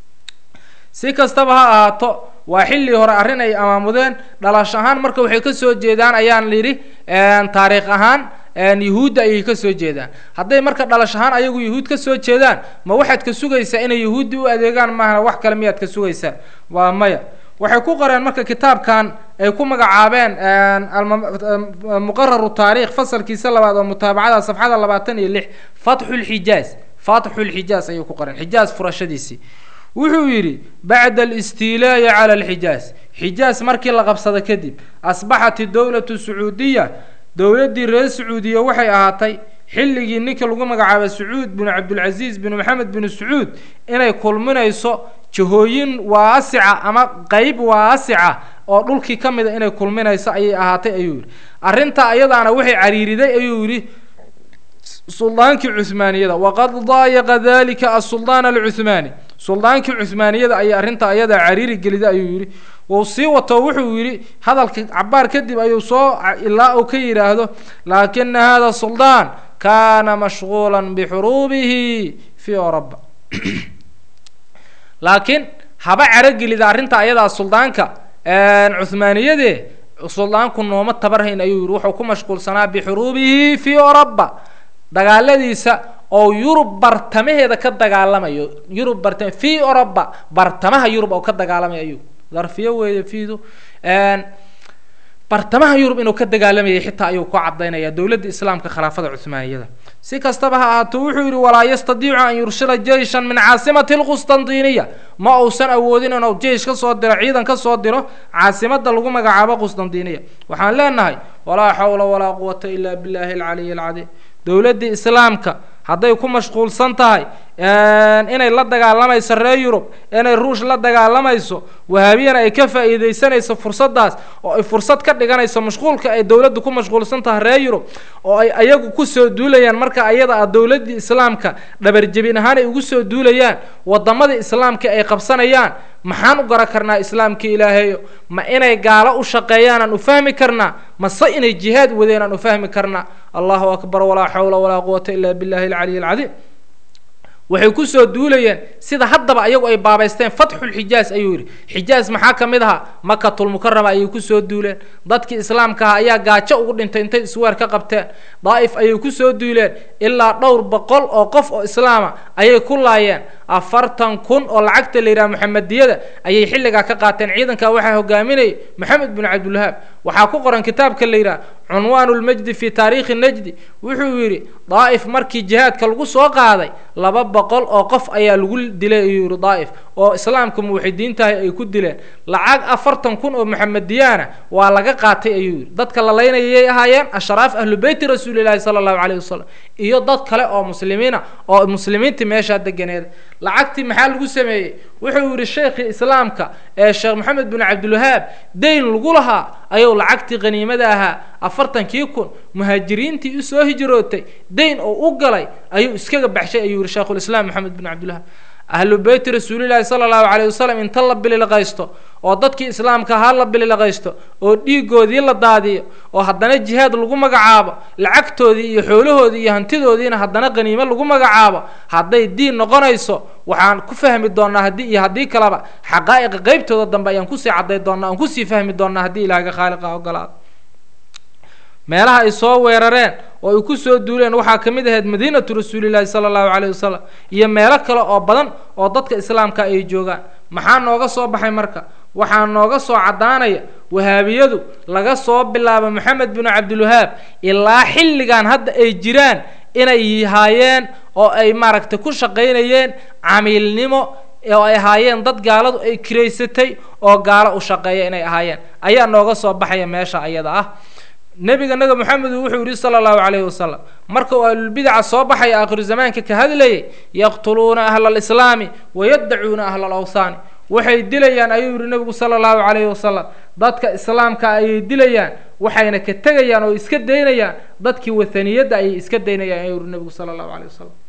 si kastaba ha ahaato waa xilli hore arrin ay amaamudeen dhalash ahaan marka waxay ka soo jeedaan ayaan yidhi taariikh ahaan yahuudda ayay ka soo jeedaan hadday marka dhalash ahaan ayagu yahuud ka soo jeedaan ma waxaad ka sugaysaa inay yahuuddi u adeegaan maahana wax kale miyaad ka sugaysaan waa maya waxay ku qoreen marka kitaabkan ay ku magacaabeen muqararu taarikh fasalkiisa labaad oo mutaabacada safxada labaatan iyo lix fatxulxijaaz fatxulxijaaz ayay ku qoreen xijaaz furashadiisii wuxuu yidhi bacda alistiilaa'i cala alxijaaz xijaaz markii la qabsado kadib asbaxat idowlatu sacuudiya dowladdii reer sacuudiya waxay ahaatay xilligii ninka lagu magacaabay sacuud binu cabdulcasiis binu maxamed binu sacuud inay kulminayso jahooyin waasica ama qeyb waasica oo dhulkii ka mida inay kulminayso ayay ahaatay ayuu yidhi arrintaa iyadaana waxay cariiriday ayuu yidhi suldaankii cuhmaaniyada waqad daayaqa dalika asultaan alcuhmaani suldaankii cuhmaaniyada ayay arrintaa ayadaa cariiri geliday ayuu yidhi wuu sii wato wuxuu yidhi hadalka cabaar kadib ayuu soo ilaa uu ka yidhaahdo laakina hada suldaan kaana mashquula bixuruubihi fii oroba laakiin haba carogelida arrinta ayadaa suldaanka cuhmaaniyade suldaanku nooma tabarhayn ayuu yihi wuxuu ku mashquulsanaa bixuruubihi fii oroba dagaaladiisa oo yurub bartamaheeda ka dagaalamayo yurub bartama fii oroba bartamaha yurub oo ka dagaalamaya ayuu darfiyo weeye fiidu bartamaha yurub inuu ka dagaalamayay xitaa ayuu ku cadaynaya dowladda islaamka khilaafada cuhmaaniyada si kastaba ha ahaato wuxuu yidhi walaa yastadiicu an yurshila jeyshan min caasimati lqustantiniya ma uusan awoodin inuu jeish ka soo diro ciidan ka soo diro caasimada lagu magacaabo qustantiniya waxaan leenahay walaa xawla walaa quwata ila billahi alcaliy alcadiim dowladdii islaamka hadday ku mashquulsan tahay inay la dagaalamayso reer yurub inay ruush la dagaalamayso wahaabiyana ay ka faa'iidaysanayso fursaddaas oo ay fursad ka dhiganayso mashquulka ay dowladdu ku mashquulsan tahay reer yurub oo ay ayagu kusoo duulayaan marka ayada ah dowladdii islaamka dhabarjebin ahaan ay ugu soo duulayaan waddamadii islaamka ay qabsanayaan maxaan u garan karnaa islaamkii ilaahayo ma inay gaalo u shaqeeyaan aan u fahmi karnaa mase inay jihaad wadeen aan u fahmi karnaa allahu akbar walaa xawla walaa quwata ila billahi alcaliy alcadiim waxay kusoo duulayeen sida haddaba ayagu ay baabaysteen fatxulxijaaz ayuu yidhi xijaaz maxaa ka mid ahaa makatulmukarama ayay kusoo duuleen dadkii islaamka ahaa ayaa gaajo ugu dhintay intay isweer ka qabteen daa'if ayay kusoo duuleen ilaa dhowr boqol oo qof oo islaama ayay ku laayeen afartan kun oo lacagta la yidhaha maxamediyada ayay xilligaa ka qaateen ciidankaa waxaa hogaaminayay maxamed bin cabdulwahaab waxaa ku qoran kitaabka la yidhaha cunwaan lmajdi fi taariikhi najdi wuxuu yidhi daa'if markii jihaadka lagu soo qaaday laba boqol oo qof ayaa lagu dilay ayuu yidhi daa'if oo islaamka muwaxidiintahay ay ku dileen lacag afartan kun oo maxamediyaana waa laga qaatay ayuu yidhi dadka la laynayay ahaayeen ashraaf ahlu beyti rasuulilahi sala allahu calayhi wasalam iyo dad kale oo muslimiina oo muslimiintii meeshaa deganeed lacagtii maxaa lagu sameeyey wuxuu yidhi sheikhii islaamka ee sheekh maxamed bin cabdilwahaab dayn lagu lahaa ayuu lacagtii qaniimada ahaa afartankii kun muhaajiriintii usoo hijrootay dayn oo u galay ayuu iskaga baxshay ayuu yihi sheikhulislaam maxamed bin cabdilwahaab ahlu beyti rasuulillahi sala allahu calayh wasalam inta la bililaqaysto oo dadkii islaamka ahaa la bililaqaysto oo dhiigoodii la daadiyo oo haddana jihaad lagu magacaabo lacagtoodii iyo xoolahoodii iyo hantidoodiina haddana qaniimo lagu magacaabo hadday diin noqonayso waxaan ku fahmi doonaa haddii iyo haddii kaleba xaqaa'iqa qeybtooda dambe ayaan kusii cadday doonaa aan kusii fahmi doonaa haddii ilaahaga khaaliqa ogolaado meelaha ay soo weerareen oo ay ku soo duuleen waxaa ka mid ahayd madiinatu rasuulillahi sala allahu calayh wasalam iyo meelo kale oo badan oo dadka islaamka ay joogaan maxaa nooga soo baxay marka waxaa nooga soo caddaanaya wahaabiyadu laga soo bilaabo maxamed bin cabdilwahaab ilaa xilligan hadda ay jiraan inay haayeen oo ay maaragtay ku shaqaynayeen camiilnimo oo ay ahaayeen dad gaaladu ay kiraysatay oo gaalo u shaqeeya inay ahaayeen ayaa nooga soo baxaya meesha ayada ah nebiga naga moxamedu wuxuu yihi sala allahu calayhi wasalam marka uu ahlulbidaca soo baxaya aakhiru zamaanka ka hadlayay yaqtuluuna ahla alislaami wayaddacuuna ahla alawsaani waxay dilayaan ayuu yihi nebigu sala allahu calayhi wasalam dadka islaamka ayay dilayaan waxayna ka tegayaan oo iska daynayaan dadkii wathaniyadda ayay iska daynayaan ayuu yihi nebigu sala allahu calayh wasalam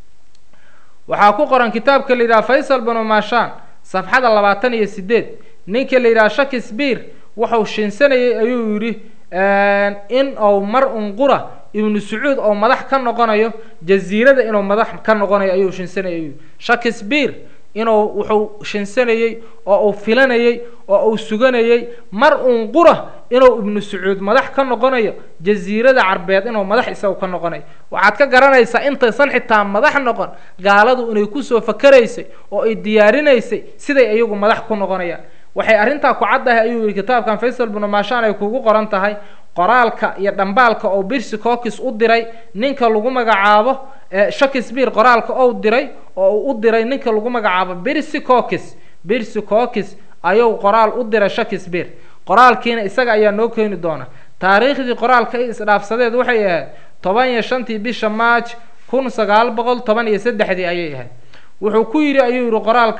waxaa ku qoran kitaabka la yidhaha faysal binu maashaan safxada labaatan iyo sideed ninka la yidhaha shakisbiir wuxuu shinsanayay ayuu yidhi in uu mar unqura ibnu sacuud oo madax ka noqonayo jaziirada inuu madax ka noqonayo ayuu shinsanayay ayuu shakisbiir inuu wuxuu shinsanayey oo uu filanayey oo uu suganayey mar unqura inuu ibnu sacuud madax ka noqonayo jaziirada carbeed inuu madax isagu ka noqonayo waxaad ka garanaysaa intaysan xitaa madax noqon gaaladu inay kusoo fakaraysay oo ay diyaarinaysay siday iyagu madax ku noqonayaan waxay arrintaa ku caddahay ayuu yihi kitaabkan faysal binu maashaan ay kugu qoran tahay qoraalka iyo dhambaalka oo birsi cookis u diray ninka lagu magacaabo shakisbeare qoraalka ou diray oo uu u diray ninka lagu magacaabo birsi cookis birsi cookis ayuu qoraal u diray shakisbeare qoraalkiina isaga ayaa noo keeni doona taariikhdii qoraalka ay isdhaafsadeed waxay ahayd toban iyo shantii bisha march kun sagaal boqol toban iyo saddexdii ayay ahayd wuxuu ku yidhi ayuu yihi qoraalka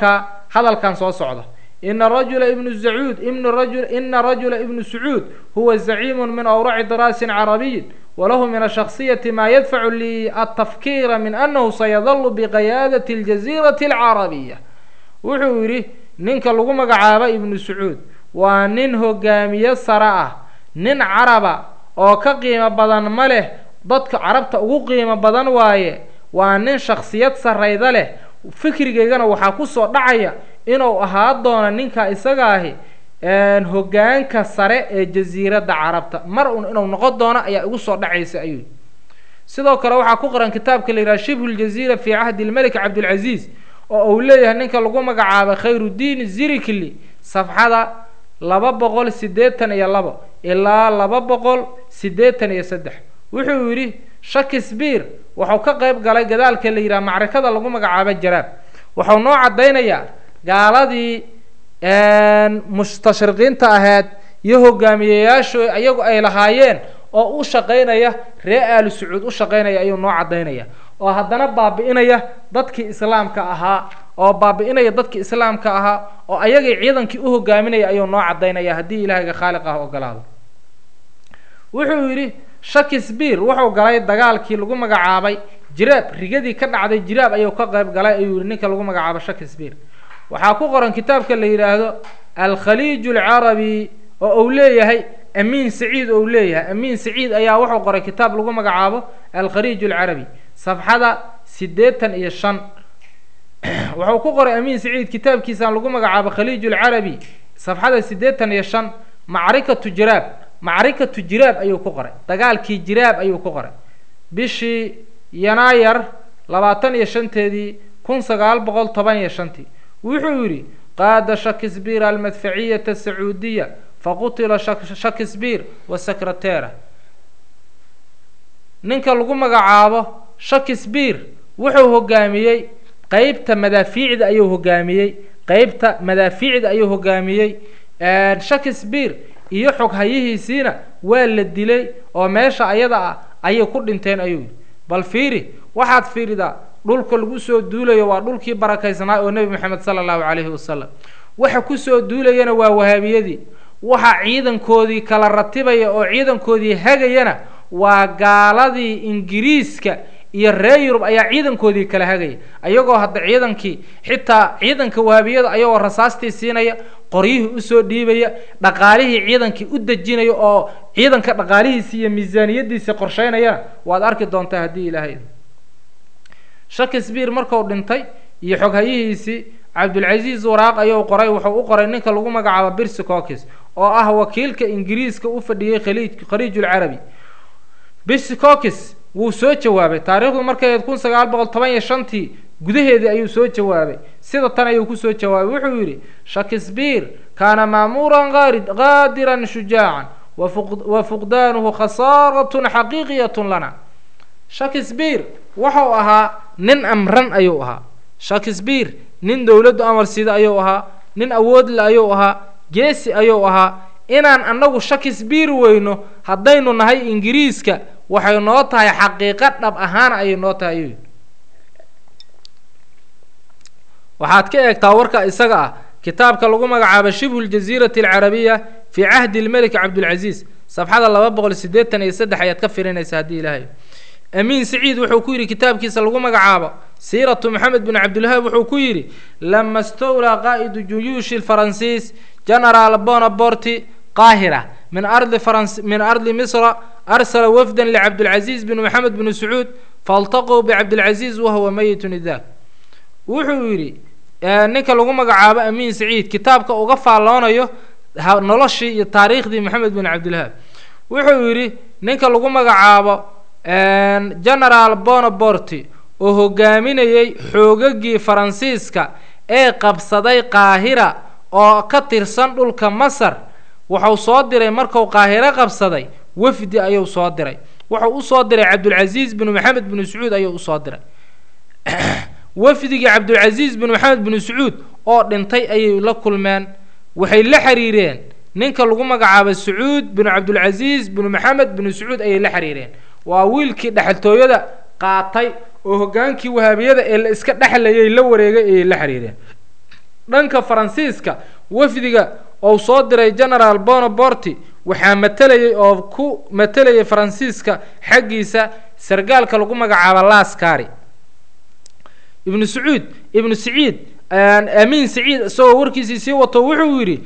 hadalkan soo socda ina rajula ibnu sacuud ibnu rajul ina rajula ibnu sacuud huwa zaciimu min awraci daraasin carabiyin walahu min ashaksiyati maa yadfacu liatafkiira min annahu sayadalu biqiyaadati aljaziirati alcarabiya wuxuu yidhi ninka lagu magacaabo ibnu sacuud waa nin hogaamiye sare ah nin caraba oo ka qiimo badan ma leh dadka carabta ugu qiimo badan waaye waa nin shaksiyad sarrayda leh fikrigaygana waxaa kusoo dhacaya inuu ahaa doono ninka isaga ahi hogaanka sare ee jasiiradda carabta mar un inuu noqon doono ayaa igu soo dhacaysa ayuu sidoo kale waxaa ku qoran kitaabka la yidhaha shibhu ljaziira fii cahdi lmelik cabdilcaziiz oo uu leeyahay ninka lagu magacaabo khayrudiin zirikli safxada laba boqol siddeetan iyo labo ilaa laba boqol siddeetan iyo saddex wuxuu yidhi shakespeare wuxuu ka qayb galay gadaalka la yidhaha macrikada lagu magacaabo jaraab wuxuu noo caddaynayaa gaaladii mustashriqiinta ahayd iyo hogaamiyeyaashu iyagu ay lahaayeen oo u shaqaynaya ree aalu sacuud u shaqaynaya ayuu noo caddaynaya oo haddana baabi'inaya dadkii islaamka ahaa oo baabi'inaya dadkii islaamka ahaa oo ayagii ciidankii u hogaaminaya ayuu noo caddaynaya haddii ilaahayga khaaliq ah ogolaado wuxuu yidhi shakespeare wuxuu galay dagaalkii lagu magacaabay jiraab rigadii ka dhacday jiraab ayuu ka qayb galay ayuu yihi ninka lagu magacaabo shakespeare waxaa ku qoran kitaabka la yidhaahdo alkhaliij alcarabi oo uu leeyahay amiin saciid ou leeyahay amiin saciid ayaa wuxuu qoray kitaab lagu magacaabo alkhaliij alcarabi safxada siddeetan iyo shan wuxuu ku qoray amiin saciid kitaabkiisaan lagu magacaabo khaliij alcarabi safxada siddeetan iyo shan macrikatu jiraab macrikatu jiraab ayuu ku qoray dagaalkii jiraab ayuu ku qoray bishii yanaayar labaatan iyo shanteedii kun sagaal boqol toban iyo shantii wuxuu yidhi qaada shakespeare almadfaciyata asacuudiya faqutila shakespeare wa secretera ninka lagu magacaabo shakespeare wuxuu hogaamiyey qeybta madaafiicda ayuu hogaamiyey qeybta madaafiicda ayuu hogaamiyey shakespeare iyo xoghayihiisiina waa la dilay oo meesha ayada ah ayay ku dhinteen ayuu yidhi bal fiiri waxaad fiiridaa dhulka lagu soo duulayo waa dhulkii barakaysnaa oo nebi moxamed sala allahu calayhi wasalam waxa kusoo duulayana waa wahaabiyadii waxa ciidankoodii kala ratibaya oo ciidankoodii hagayana waa gaaladii ingiriiska iyo reer yurub ayaa ciidankoodii kala hagaya ayagoo hadda ciidankii xitaa ciidanka wahaabiyada ayagoo rasaastii siinaya qoryihii usoo dhiibaya dhaqaalihii ciidankii u dejinaya oo ciidanka dhaqaalihiisii iyo miisaaniyadiisii qorsheynayana waad arki doontaa haddii ilaahay shakespeare marku dhintay iyo xoghayihiisii cabdulcasiis waraaq ayuu qoray wuxuu u qoray ninka lagu magacaabo birsi cookis oo ah wakiilka ingiriiska u fadhiyey khaliij khaliijulcarabi birsi cookis wuu soo jawaabay taariikhdu markay kun sagaal boqol toban iyo shantii gudaheedii ayuu soo jawaabay sida tan ayuu kusoo jawaabay wuxuu yidhi shakespeare kaana maamuuran qaari qaadiran shujaacan wa fuqdaanuhu khasaaratun xaqiiqiyatun lana shakespeare wuxuu ahaa nin amran ayuu ahaa shakespeare nin dowladdu amar sida ayuu ahaa nin awoodle ayuu ahaa geesi ayuu ahaa inaan annagu shakespeare weyno haddaynu nahay ingiriiska waxay noo tahay xaqiiqo dhab ahaan ayay noo tahay ayuu waxaad ka eegtaa warka isaga ah kitaabka lagu magacaabo shibhu ljaziirati alcarabiya fii cahdi lmelik cabdulcasiis safxada laba boqol siddeetan iyo saddex ayaad ka firinaysa haddii ilaahay amiin saciid wuxuu ku yidhi kitaabkiisa lagu magacaabo siiratu maxamed bin cabdilwahaab wuxuu ku yidhi lama stowlaa qaa'idu juyuushi lfaransiis genaraal bonaborti qaahira min ardi farans min ardi misra arsala wafdan licabdilcaziiz bin maxamed bin sacuud faltaquu bicabdilcaziiz wahuwa meyitun idaak wuxuu yidhi ninka lagu magacaabo amiin saciid kitaabka uga faalloonayo noloshii iyo taariikhdii maxamed bin cabdilwahaab wuxuu yidhi ninka lagu magacaabo genaraal bonaborti oo hogaaminayey xoogagii faransiiska ee qabsaday qaahira oo ka tirsan dhulka masar wuxuu soo diray marku qaahiro qabsaday wafdi ayuu soo diray wuxuu usoo diray cabdulcasiis binu maxamed binu sacuud ayuu usoo diray wafdigii cabdulcasiis binu maxamed binu sacuud oo dhintay ayay la kulmeen waxay la xiriireen ninka lagu magacaabo sacuud binu cabdulcasiis binu maxamed binu sacuud ayay la xiriireen waa wiilkii dhexaltooyada qaatay oo hogaankii wahaabiyada ee la iska dhexlayay la wareegay ayay la xiriireen dhanka faransiiska wafdiga ou soo diray generaal bonoborti waxaa matalayay oo ku matalayay faransiiska xaggiisa sargaalka lagu magacaabo laskari ibnu sacuud ibnu saciid amiin saciid isagoo warkiisii sii wato wuxuu yidhi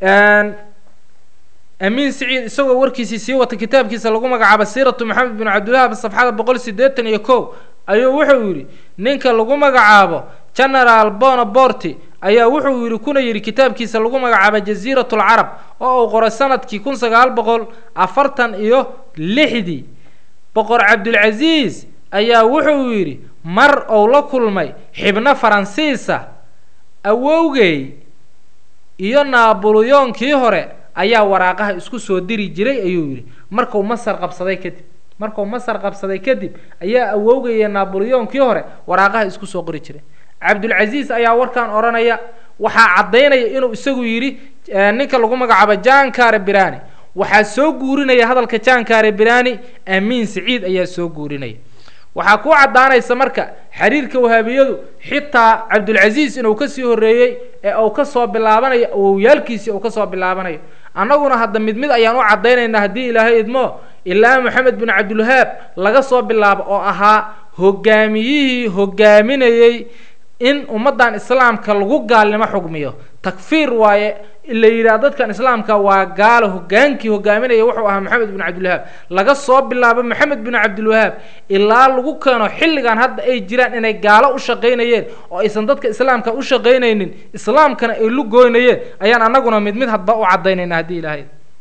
amiin saciid isagoo warkiisii sii wata kitaabkiisa lagu magacaabo siiratu maxamed bin cabdilwahab safxada boqol sideetan iyo kow ayuu wuxuu yidhi ninka lagu magacaabo generaal bonoborti ayaa wuxuu yidhi kuna yidhi kitaabkiisa lagu magacaabo jasiirat lcarab oo uu qoray sanadkii kun sagaal boqol afartan iyo lixdii boqor cabdulcasiis ayaa wuxuu yidhi mar ou la kulmay xibno faransiisa awowgey iyo naabuliyoonkii hore ayaa waraaqaha isku soo diri jiray ayuu yidhi markuu masar qabsaday kadib markuu masar qabsaday kadib ayaa awowgay iyo naabuliyoonkii hore waraaqaha isku soo qori jiray cabdulcasiis ayaa warkan odhanaya waxaa caddaynaya inuu isagu yidhi ninka lagu magacaabo jankare birani waxaa soo guurinaya hadalka jankare birani amiin saciid ayaa soo guurinaya waxaa ku caddaanaysa marka xiriirka wahaabiyadu xitaa cabdulcasiis inuu kasii horreeyey ee uu kasoo bilaabanayo awowyaalkiisii uu kasoo bilaabanayo annaguna hadda mid mid ayaan u caddaynaynaa haddii ilaahay idmo ilaa maxamed bin cabdilwahaab laga soo bilaabo oo ahaa hogaamiyihii hogaaminayey in ummaddan islaamka lagu gaalnimo xugmiyo takfiir waaye la yidhaha dadkan islaamka waa gaalo hogaankii hogaaminaya wuxuu ahaa maxamed bin cabdilwahaab laga soo bilaabo maxamed bin cabdilwahaab ilaa lagu keeno xilligan hadda ay jiraan inay gaalo u shaqaynayeen oo aysan dadka islaamka u shaqaynaynin islaamkana ay lugoynayeen ayaan annaguna mid mid hadba u caddaynayna haddii ilaahay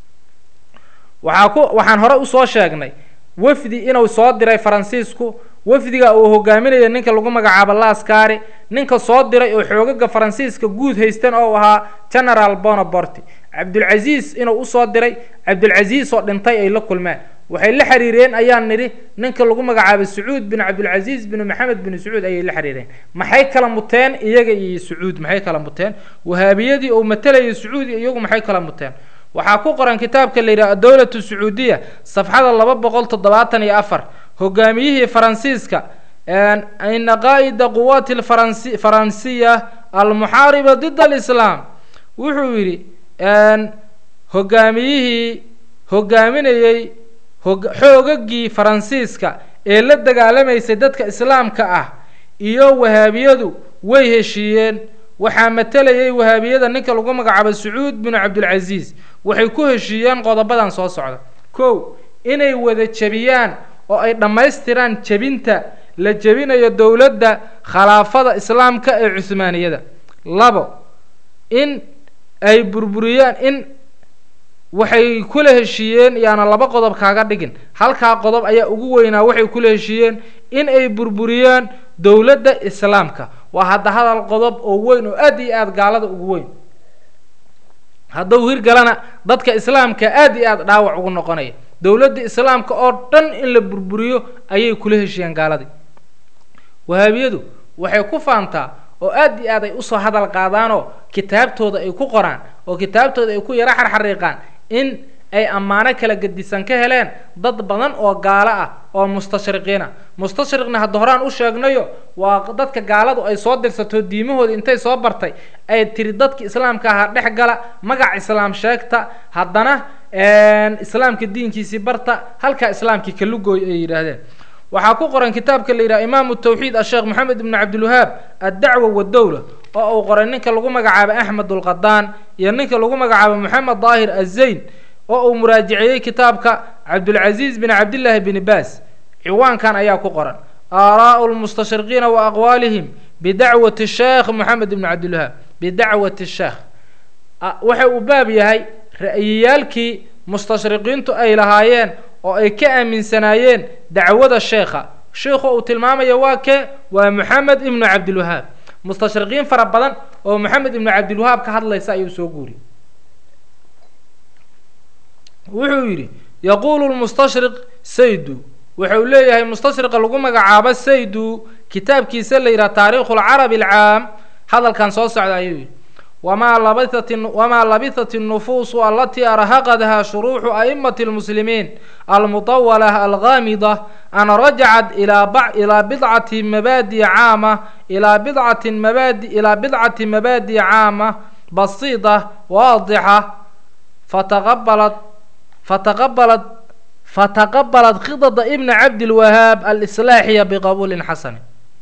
waxaa ku waxaan hore usoo sheegnay wafdi inuu soo diray faransiisku wafdiga uu hogaaminaya ninka lagu magacaabo laskari ninka soo diray oo xoogaga faransiiska guud haystan oo ahaa generaal bonoborti cabdulcasiis inuu usoo diray cabdulcasiis oo dhintay ay la kulmeen waxay la xiriireen ayaan nidhi ninka lagu magacaabo sacuud bin cabdulcasiis bin maxamed bin sacuud ayay la xiriireen maxay kala muteen iyaga iyo sacuud maxay kala muteen wahaabiyadii uu matalayay sacuud iyagu maxay kala muteen waxaa ku qoran kitaabka la yidhaha adowlatu sacuudiya safxada laba boqol toddobaatan iyo afar hogaamiyihii faransiiska ina qaa'ida quwaati lfaransi faransiya almuxaariba did alislaam wuxuu yidhi hogaamiyihii hogaaminayey xoogagii faransiiska ee la dagaalamaysay dadka islaamka ah iyo wahaabiyadu way heshiiyeen waxaa matalayay wahaabiyada ninka lagu magacaabo sacuud binu cabdulcasiis waxay ku heshiiyeen qodobadan soo socda kow inay wada jebiyaan oo ay dhammaystiraan jebinta la jebinayo dowladda khalaafada islaamka ee cuhmaaniyada labo in ay burburiyaan in waxay kula heshiiyeen yaana laba qodob kaaga dhigin halkaa qodob ayaa ugu weynaa waxay kula heshiiyeen in ay burburiyaan dowladda islaamka waa hadda hadal qodob oo weyn oo aad iyo aada gaalada ugu weyn hadduu hirgalana dadka islaamka aad iyo aada dhaawac ugu noqonaya dowladda islaamka oo dhan in la burburiyo ayay kula heshiiyeen gaaladii wahaabiyadu waxay ku faantaa oo aad iyo aad ay usoo hadal qaadaanoo kitaabtooda ay ku qoraan oo kitaabtooda ay ku yaro xarxariiqaan in ay ammaano kala gedisan ka heleen dad badan oo gaalo ah oo mustashriqiina mustashriqna hadda horaan u sheegnayo waa dadka gaaladu ay soo dirsato diimahooda intay soo bartay ay tiri dadka islaamka ahaa dhex gala magac islaam sheegta haddana islaamka diinkiisii barta halkaa islaamkii kalugooy ay yidhaahdeen waxaa ku qoran kitaabka la yidhaha imaamu tawxiid asheekh moxamed ibnu cabdilwahaab addacwa wadowla oo uu qoray ninka lagu magacaabo axmed ulqadaan iyo ninka lagu magacaabo moxamed daahir azayn oo uu muraajiceeyey kitaabka cabdulcasiis bin cabdillaahi bini baas ciwaankan ayaa ku qoran aaraa'u lmustashriqiina wa aqwaalihim bidacwati sheekh moxamed ibnu cabdilwahaab bidacwati sheekh waxa uu baab yahay ra'yiyaalkii mustashriqiintu ay lahaayeen oo ay ka aaminsanaayeen dacwada sheekha sheikhu uu tilmaamaya waa kee waa moxamed ibnu cabdilwahaab mustashriqiin fara badan oo moxamed ibnu cabdilwahaab ka hadlaysa ayuu soo guuriyey wuxuu yidhi yaquulu lmustashriq saydu wuxuu leeyahay mustashriqa lagu magacaabo saydu kitaabkiisa la yidhaha taariikhu lcarabi alcaam hadalkan soo socda ayuu yidhi wamaa labisat wamaa labisat الnufuusu alatii arhaqadha shuruuxu aئimati اlmuslimiin almuطawala algaamida an rajacat ilaa bidcati mabaadi caama ilaa bidcati mabaadi ilaa bidcati mabaadi caama basiida waadixa fataqabalat fataqabalat fataqabalat khidada ibna cabdilwahaab alislaaxiya biqabuulin xasani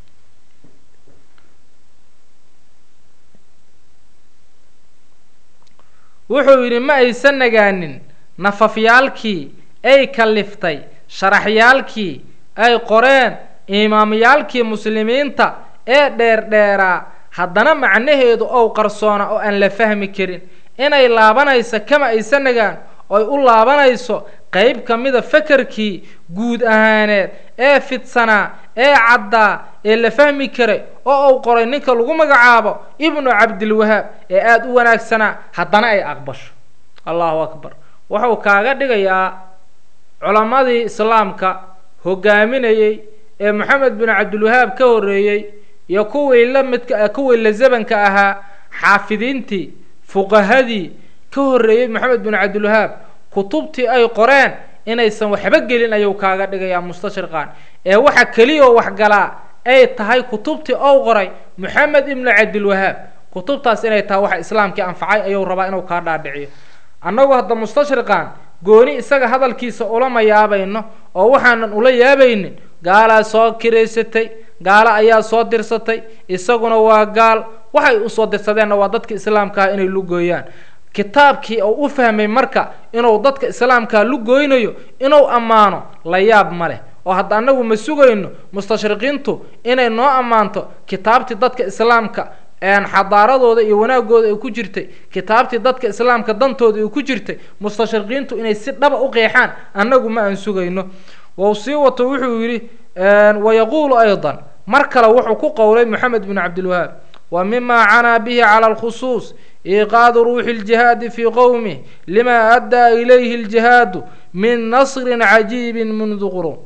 wuxuu yidhi ma aysan nagaanin nafafyaalkii ay kaliftay sharaxyaalkii ay qoreen imaamyaalkii muslimiinta ee dheerdheeraa haddana macnaheedu ow qarsoona oo aan la fahmi karin inay laabanayso kama aysan nagaan oy u laabanayso qeyb ka mida fakarkii guud ahaaneed ee fidsanaa ee caddaa ee la fahmi karay oo uu qoray ninka lagu magacaabo ibnu cabdilwahaab ee aada u wanaagsanaa haddana ay aqbasho allahu akbar wuxuu kaaga dhigayaa culammadii islaamka hogaaminayey ee moxamed bin cabdilwahaab ka horreeyey iyo kuwii la midka kuwii la zabanka ahaa xaafidiintii fuqahadii ka horreeyey moxamed bin cabdilwahaab kutubtii ay qoreen inaysan waxba gelin ayuu kaaga dhigayaa mustashriqan ee waxa keliyao waxgalaa ay tahay kutubtii ou qoray moxamed ibnu cabdilwahaab kutubtaas inay tahay waxa islaamkii anfacay ayuu rabaa inuu kaa dhaadhiciyo annagu hadda mustashriqan gooni isaga hadalkiisa ulama yaabayno oo waxaanan ula yaabaynin gaalaa soo kiraysatay gaalo ayaa soo dirsatay isaguna waa gaal waxay usoo dirsadeenna waa dadka islaamkaah inay lugooyaan kitaabkii uu u fahmay marka inuu dadka islaamkaa lugooynayo inuu ammaano la yaab ma leh oo hadda annagu ma sugayno mustashriqiintu inay noo ammaanto kitaabtii dadka islaamka xadaaradooda iyo wanaagooda ay ku jirtay kitaabtii dadka islaamka dantooda ay ku jirtay mustashriqiintu inay si dhaba u qeexaan annagu ma aan sugayno wau sii wato wuxuu yidhi wayaquulu aydan mar kale wuxuu ku qowlay moxamed bin cabdilwahaab wa mima canaa bihi cala alkhusuus iiqaadu ruuxi اljihaadi fii qowmih lima addaa ilayhi اljihaadu min nasrin cajiibin mundu qurun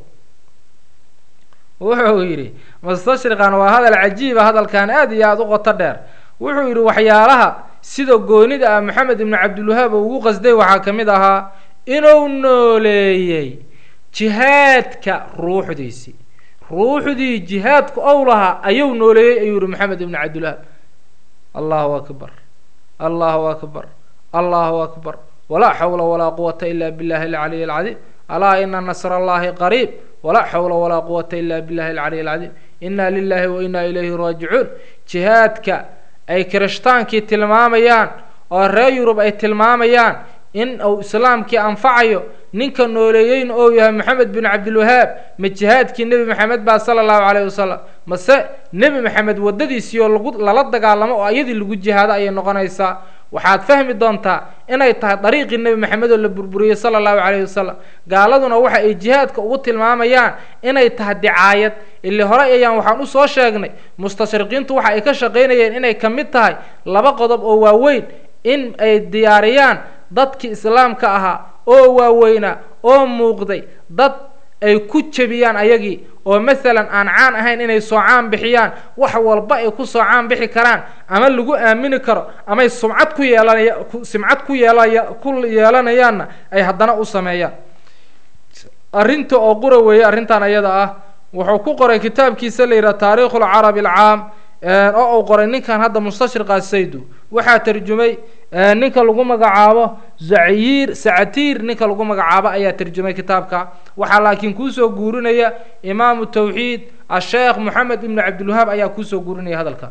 wuxuu yidhi mustashriqan waa hadal cajiiba hadalkan aada iyo aada u qoto dheer wuxuu yidhi waxyaalaha sida goonida ah moxamed ibnu cabdilwahaab uu ugu qasday waxaa ka mid ahaa inuu nooleeyey jihaadka ruuxdiisii ruuxdii jihaadku ow lahaa ayuu nooleeyey ayuu yihi moxamed ibnu cabdilwahaab allahu akbar allahu akbar allahu akbar walaa xawla walaa quwata ila billahi alcaliy alcadiim alaa ina nasr allahi qariib walaa xawla walaa quwata ila billahi alcaliy alcadiim inna lilahi wa inna ilayhi raajicuun jihaadka ay kirishhtaankii tilmaamayaan oo reer yurub ay tilmaamayaan in uu islaamkii anfacayo ninka nooleeyeyna ou yahay moxamed bin cabdilwahaab ma jihaadkii nebi maxamed baa sala allahu calayh wasalam mase nebi maxamed waddadiisii oo lagu lala dagaalamo oo ayadii lagu jihaado ayay noqonaysaa waxaad fahmi doontaa inay tahay dariiqii nebi maxamed oo la burburiyey sala allahu calayhi wasalam gaaladuna waxa ay jihaadka ugu tilmaamayaan inay tahay dicaayad ili horey ayaan waxaan usoo sheegnay mustashriqiintu waxa ay ka shaqaynayeen inay ka mid tahay laba qodob oo waaweyn in ay diyaariyaan dadkii islaamka ahaa oo waaweynaa oo muuqday dad ay ku jebiyaan ayagii oo masalan aan caan ahayn inay soo caan bixiyaan wax walba ay ku soo caan bixi karaan ama lagu aamini karo amay sumcad ku yeelanaya simcad ku yeelaya ku yeelanayaanna ay haddana u sameeyaan arrinta oo qura weeye arrintan ayada ah wuxuu ku qoray kitaabkiisa la yidhaha taariikhu lcarabi alcaam oo uu qoray ninkan hadda mustashriqa saydu waxaa tarjumay ninka lagu magacaabo zaciir sacatiir ninka lagu magacaabo ayaa tarjumay kitaabka waxaa laakiin kuusoo guurinaya imaamu tawxiid asheekh moxamed ibnu cabdilwahaab ayaa kuusoo guurinaya hadalka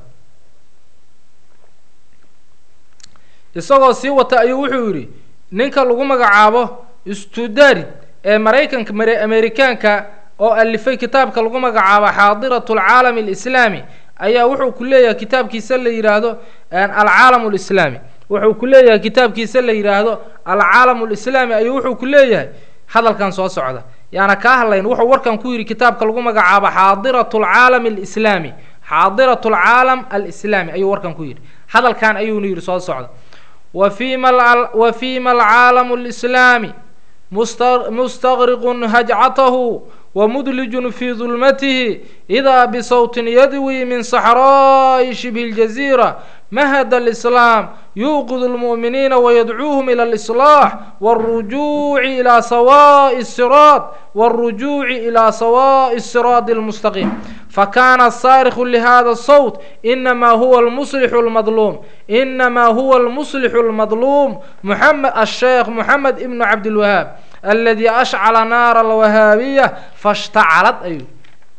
isagoo sii wata ayuu wuxuu yidhi ninka lagu magacaabo studari ee maraykanka amerikaanka oo alifay kitaabka lagu magacaabo xaadirat alcaalami alislaami ayaa wuxuu ku leeyahay kitaabkiisa la yidhaahdo alcaalam lislaami wuxuu ku leeyahay kitaabkiisa la yidhaahdo alcaalam lislaami ayuu wuxuu ku leeyahay hadalkan soo socda yaana kaa hadlayn wuxuu warkan ku yidhi kitaabka lagu magacaabo xaadirat alcaalam alislaami xaadirat alcaalam alislaami ayuu warkan ku yidhi hadalkan ayuuna yidhi soo socda wa fima wa fima alcaalamu alislaami mustaqriqun hajcatahu wmudlijun fii dulmatihi idaa bisawtin yadwi min saxraa'i shibhi اljaziira mahad alislaam yuuqid lmu'miniina wayadcuuhum ila alislaax wاlrujuuci ilaa sawaaءi الsiraad wاlrujuuci ilaa sawaaءi الsiraadi اlmustaqiim fakana saarikhu lihada الsawt inama huwa almuslixu اlmadluum inama huwa almuslixu اlmadluum muxamed asheekh moxamed ibnu cabdilwahaab aladi ashcala naara alwahaabiya fashtacalad ayuu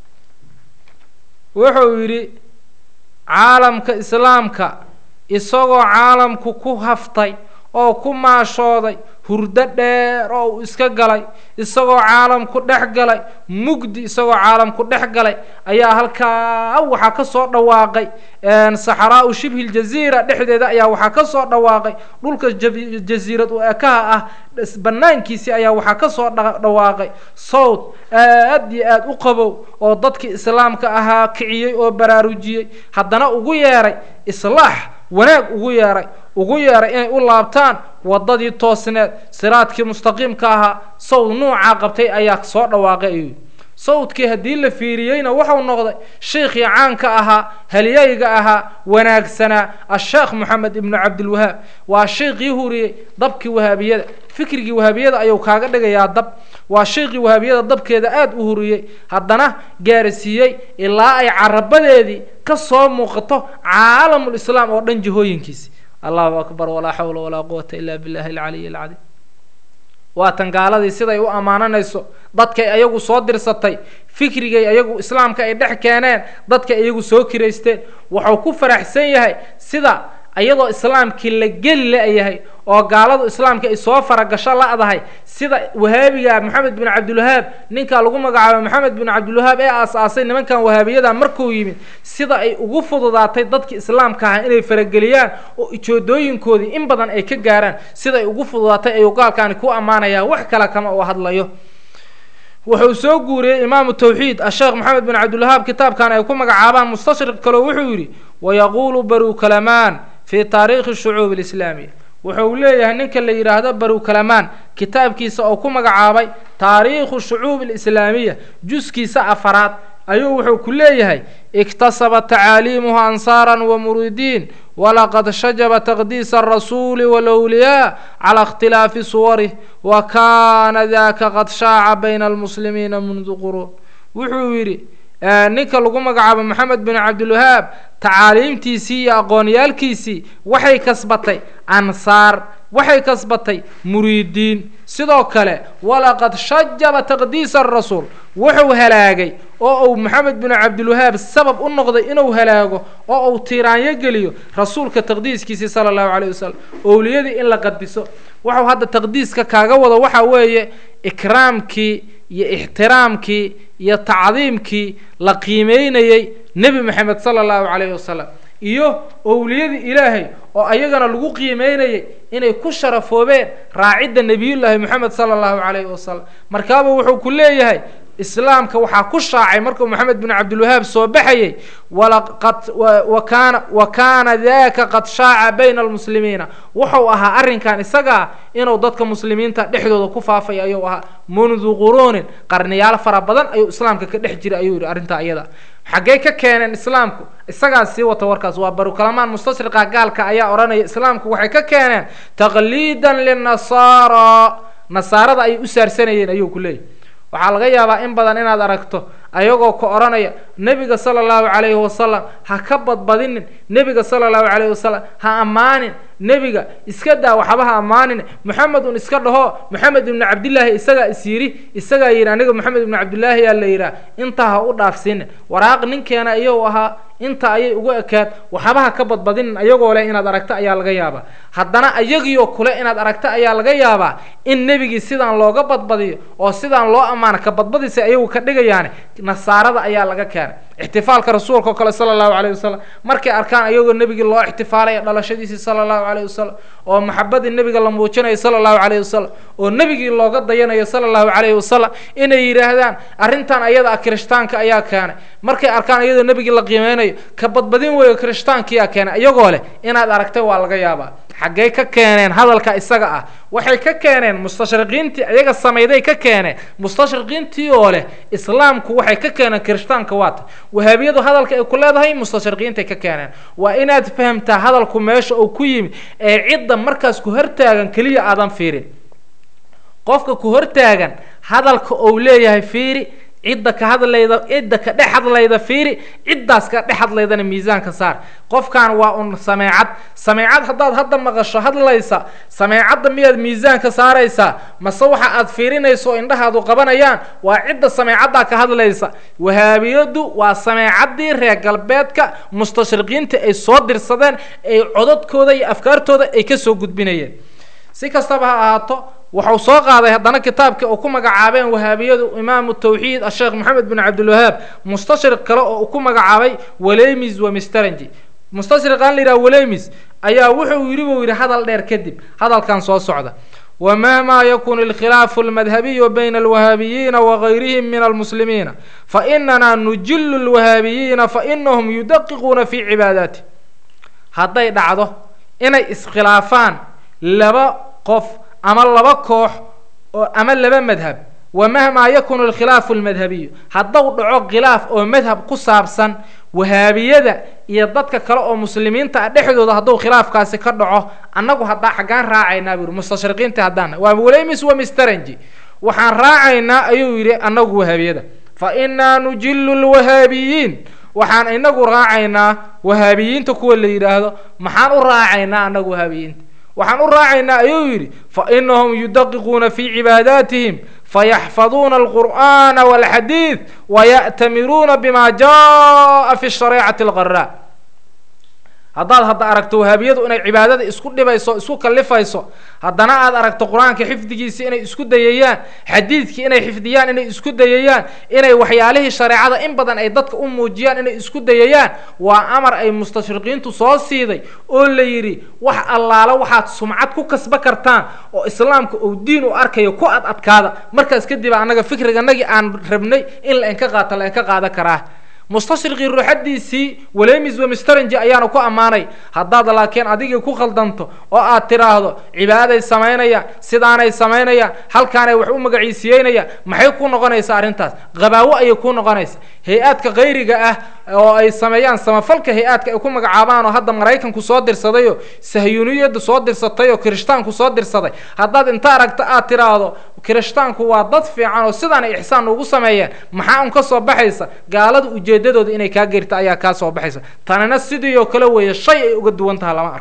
wuxuu yidhi caalamka islaamka isagoo caalamku ku haftay oo ku maashooday hurdo dheer oo uu iska galay isagoo caalamku dhex galay mugdi isagoo caalamku dhex galay ayaa halkaa waxaa ka soo dhawaaqay saxaraau shibhi ljaziira dhexdeeda ayaa waxaa ka soo dhawaaqay dhulka jasiirad u ekaha ah banaankiisii ayaa waxaa ka soo dhawaaqay sawd aad iyo aad u qabow oo dadkii islaamka ahaa kiciyey oo baraarujiyey haddana ugu yeeray islaax wanaag ugu yeeray ugu yeeray inay u laabtaan waddadii toosneed siraadkii mustaqiimka ahaa sawd nuucaa qabtay ayaa soo dhawaaqay ayuu sawdkii haddii la fiiriyeyna wuxuu noqday sheikhii caanka ahaa halyayga ahaa wanaagsanaa asheekh moxamed ibnu cabdilwahaab waa sheikhii huriyey dabkii wahaabiyada fikrigii wahaabiyada ayuu kaaga dhigayaa dab waa sheikhii wahaabiyada dabkeeda aada u huriyey haddana gaarsiiyey ilaa ay carabadeedii ka soo muuqato caalamulislaam oo dhan jihooyinkiisi allahu akbar walaa xawla walaa quwata ila billahi alcaliy alcadiim waatan gaaladii siday u ammaananayso dadkay ayagu soo dirsatay fikrigay ayagu islaamka ay dhex keeneen dadkay iyagu soo kiraysteen wuxuu ku faraxsan yahay sida iyadoo islaamkii la geli la-yahay oo gaaladu islaamka ay soo faragasho la-dahay sida wahaabiga maxamed bin cabdilwahaab ninkaa lagu magacaabo maxamed bin cabdilwahaab ee aas-aasay nimankan wahaabiyada markuu yimid sida ay ugu fududaatay dadki islaamka ahaa inay farageliyaan oo ijoodooyinkoodii in badan ay ka gaaraan sida ay ugu fududaatay ayuu gaalkaani ku ammaanayaa wax kale kama uu hadlayo wuxuu soo guuriyey imaamu tawxiid asheekh maxamed bin cabdilwahaab kitaabkan ay ku magacaabaan mustashriq kaleo wuxuu yidhi wayaquulu baru kalamaan fi taariikhi shucuub alislaamiya wuxuu leeyahay ninka la yidhaahdo baru kalamaan kitaabkiisa oo ku magacaabay taariikhu shucuub alislaamiya juskiisa afaraad ayuu wuxuu ku leeyahay iktasaba tacaaliimuhu ansaaran wa muridiin walaqad shajaba taqdiisa arasuuli walowliyaa cala ikhtilaafi suwarih wa kaana daka qad shaaca bayna almuslimiina mundu quruun wuxuu yidhi ninka lagu magacaabo maxamed bin cabdilwahaab tacaaliimtiisii iyo aqoonyaalkiisii waxay kasbatay ansaar waxay kasbatay muriidiin sidoo kale walaqad shajaba taqdiisa arasuul wuxuu halaagay oo uu maxamed bin cabdilwahaab sabab u noqday inuu halaago oo uu tiiraanyo geliyo rasuulka taqdiiskiisii sala allahu calayh wasalam owliyadii in la qadiso wuxuu hadda taqdiiska kaaga wado waxa weeye ikraamkii iyo ixtiraamkii iyo tacdiimkii la qiimeynayey nebi moxamed sala allahu calayhi wasalam iyo owliyadii ilaahay oo ayagana lagu qiimeynayay inay ku sharafoobeen raacidda nebiyullaahi moxamed sala allahu calayhi wasalam markaaba wuxuu ku leeyahay islaamka waxaa ku shaacay markuu moxamed bin cabdilwahaab soo baxayay walaqad wa kaana wa kaana daka qad shaaca bayna almuslimiina wuxuu ahaa arrinkan isagaa inuu dadka muslimiinta dhexdooda ku faafay ayuu ahaa mundu quruunin qarniyaal fara badan ayuu islaamka ka dhex jiray ayuu yihi arrintaa iyada xaggey ka keeneen islaamku isagaa sii wata warkaas waa barukalamaan mustashriqa gaalka ayaa odhanaya islaamku waxay ka keeneen taqliidan linasaara nasaarada ayay u saarsanayeen ayuu ku leeyahy waxaa laga yaabaa in badan inaad aragto ayagoo ka odhanaya nebiga sala allahu calayhi wasalam ha ka badbadinin nebiga sala allahu calayhi wasalam ha ammaanin nebiga iska daa waxba ha ammaanin moxamed un iska dhaho moxamed ibnu cabdillaahi isagaa is yidhi isagaa yidhi aniga moxamed ibnu cabdillaahi yaa la yidhaah intaa ha u dhaafsiina waraaq ninkeena iyou ahaa inta ayay ugu ekaad waxba ha ka badbadinin ayagoo leh inaad aragto ayaa laga yaabaa haddana ayagiioo kule inaad aragto ayaa laga yaabaa in nebigii sidaan looga badbadiyo oo sidaan loo ammaano ka badbadisa ayagu ka dhigayaane nasaarada ayaa laga keenay ixtifaalka rasuulka oo kale sala allahu calayh wasalam markay arkaan ayagoo nebigii loo ixtifaalaya dhalashadiisii sala allahu calayh wasalam oo maxabadii nebiga la muujinayo sala allahu calayh wasalam oo nebigii looga dayanayo sala allahu calayhi wasalam inay yidhaahdaan arrintan ayada ah kirishtaanka ayaa keenay markay arkaan iyadoo nebigii la qiimeynayo ka badbadin weeyo kirishtaankiyaa keenay iyagoo leh inaad aragtay waa laga yaabaa xaggey ka keeneen hadalka isaga ah waxay ka keeneen mustashriqiintii iyaga samayday ka keeneen mustashriqiintii oo leh islaamku waxay ka keeneen kirishtaanka waata wahaabiyadu hadalka ay ku leedahay mustashriqiintay ka keeneen waa inaad fahamtaa hadalku meesha uu ku yimid ee cidda markaas ku hortaagan keliya aadan fiirin qofka ku hortaagan hadalka uu leeyahay fiiri cidda ka hadlayda cidda ka dhex hadlayda fiiri ciddaas ka dhex hadlaydana miisaanka saar qofkan waa un sameecad sameecad haddaad hadda maqasho hadlaysa sameecadda miyaad miisaanka saaraysaa mase waxa aad fiirinayso oo indhahaadu qabanayaan waa cidda sameecaddaa ka hadlaysa wahaabiyadu waa sameecaddii reer galbeedka mustashriqiinta ay soo dirsadeen ay codadkooda iyo afkaartooda ay kasoo gudbinayeen si kastaba ha ahaato waxau soo qaaday haddana kitaabkii uu ku magacaabeen wahaabiyadu imaamu tawxiid asheekh maxamed bin cabdilwahaab mustashriq kale oo uu ku magacaabay walemis wa misterangi mustashriqaan la yidhaha walemis ayaa wuxuu yidhi buu yidhi hadal dheer kadib hadalkan soo socda wmahma yakun اlkhilaafu اlmadhabiyu bayna alwahaabiyiina wagayrihim min almuslimiina fainana nujilu اlwahaabiyiina fainahum yudaqiquuna fi cibaadaati hadday dhacdo inay iskhilaafaan laba qof ama laba koox oo ama laba madhab wamahmaa yakunu alkhilaafu almadhabiyu hadduu dhaco khilaaf oo madhab ku saabsan wahaabiyada iyo dadka kale oo muslimiinta ah dhexdooda hadduu khilaafkaasi ka dhaco annagu haddaa xaggaan raacaynaa buu yihi mustashriqiinta haddaan waa walemis wa misterangi waxaan raacaynaa ayuu yidhi annagu wahaabiyada fa inaa nujilu lwahaabiyiin waxaan inagu raacaynaa wahaabiyiinta kuwa la yidhaahdo maxaan u raacaynaa annagu wahaabiyiinta waxaan u raacaynaa ayuu yidhi fainahum yudaqiquuna fii cibaadaatihim fayaxfaduuna alqur'ana walxadiid waya'tamiruuna bima jaa fi shareecati alqaraa haddaad hadda aragto wahaabiyadu inay cibaadada isku dhibayso isku kallifayso haddana aad aragto qur-aanka xifdigiisi inay isku dayayaan xadiidkii inay xifdiyaan inay isku dayayaan inay waxyaalihii shareecada in badan ay dadka u muujiyaan inay isku dayayaan waa amar ay mustashriqiintu soo siiday oo la yidhi wax allaala waxaad sumcad ku kasba kartaan oo islaamka uu diin u arkayo ku ad adkaada markaas kadib annaga fikriganagii aan rabnay in la inka qaata la inka qaadan karaa mustashriqii ruuxadiisii walemis wemisterangi ayaana ku ammaanay haddaad laakiin adigii ku khaldanto oo aad tidhaahdo cibaaday samaynayaan sidaanay samaynayaan halkaanay wax u magaciisiyeynayaan maxay ku noqonaysaa arrintaas qabaawo ayay ku noqonaysa hay-aadka kayriga ah oo ay sameeyaan samafalka hay-aadka ay ku magacaabaan oo hadda maraykanku soo dirsadayoo sahyuuniyaddu soo dirsatay oo kirishtaanku soo dirsaday haddaad inta aragta aad tidhaahdo kirishtaanku waa dad fiican oo sidaanay ixsaan ugu sameeyeen maxaa un ka soo baxaysa gaalada ujeedadooda inay kaa gerta ayaa kaa soo baxaysa tanina sidii oo kale weeye shay ay uga duwan taha lama arko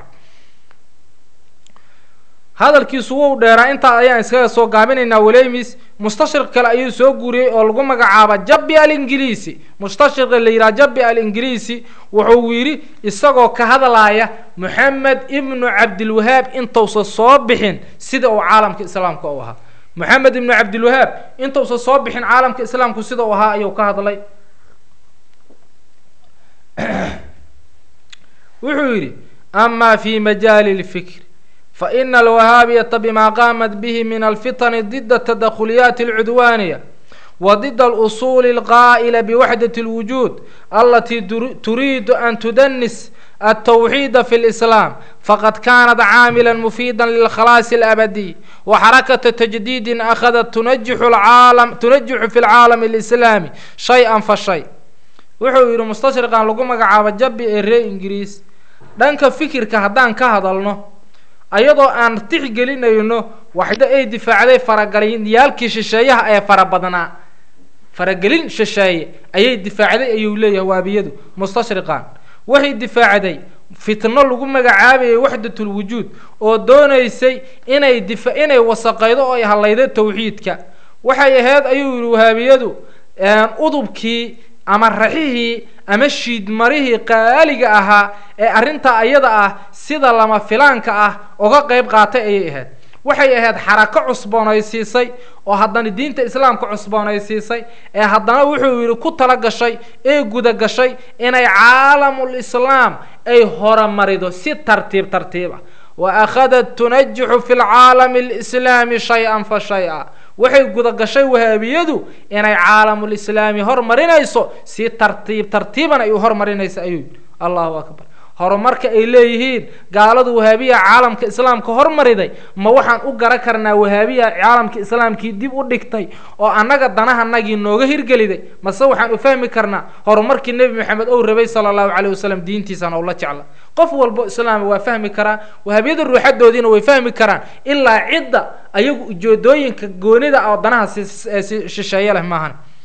hadalkiisu wuu dheeraa intaa ayaan iskaga soo gaabinaynaa walemis mustashriq kale ayuu soo guuriyey oo lagu magacaaba jabi alingiliisi mustashriqa la yidhaha jabi alingiliisi wuxuu yidhi isagoo ka hadlaaya moxamed ibnu cabdilwahaab intuusa soo bixin sida uu caalamka islaamka u ahaa moxamed ibnu cabdilwahaab intuusa soo bixin caalamka islaamku sida uu ahaa ayuu ka hadlay wuxuu yidhi ama fi majaali lfikr faina alwahaabiyata bima qaamat bihi min alfitani dida tadakhulyaati alcudwaaniya wa dida alusuuli alqaa'ila biwaxdati اlwujuud alatii turiidu an tudanis التوحيد في الإسلام فقد كانت عاملا مفيدا للخلاص الأبدي وحركة تجديد أخذت تنجح العالم تنجح في العالم الإسلامي شيئا فشيء wuxuu yidhi mustashriqan lagu magacaabo jabi ee ree ingiriis dhanka fikirka haddaan ka hadalno ayadoo aan tixgelinayno waxda ay difaacday farageliyaalkii shisheeyaha ee fara badnaa faragelin shisheeye ayay difaacday ayuu leeyahay waabiyadu mustashriqan waxay difaacday fitno lagu magacaabayay waxdatul wujuud oo doonaysay inay difa inay wasaqaydo oo ay hadlaydo tawxiidka waxay ahayd ayuu yihi wahaabiyadu udubkii ama raxihii ama shiidmarihii qaaliga ahaa ee arrintaa ayada ah sida lama filaanka ah uga qeyb qaatay ayay ahayd waxay ahayd xarako cusboonaysiisay oo haddana diinta islaamka cusboonaysiisay ee haddana wuxuu yidhi ku tala gashay ee guda gashay inay caalamul islaam ay horumarido si tartiib tartiib ah wa akhadat tunajixu fi lcaalami alislaami shay-an fa shay-a waxay guda gashay wahaabiyadu inay caalamul islaami hormarinayso si tartiib tartiiban ay u hormarinayso ayuu yidhi allahu akbar horumarka ay leeyihiin gaaladu wahaabiya caalamka islaamka hormariday ma waxaan u garan karnaa wahaabiya caalamka islaamkii dib u dhigtay oo annaga danahanagii nooga hirgeliday mase waxaan u fahmi karnaa horumarkii nebi maxamed ou rabay sala allahu caleyh wasalam diintiisana ou la jecla qof walbo islaama waa fahmi karaa wahaabiyada ruuxadoodiina way fahmi karaan ilaa cidda ayagu ujeedooyinka goonida oo danaha si shisheeye leh maahan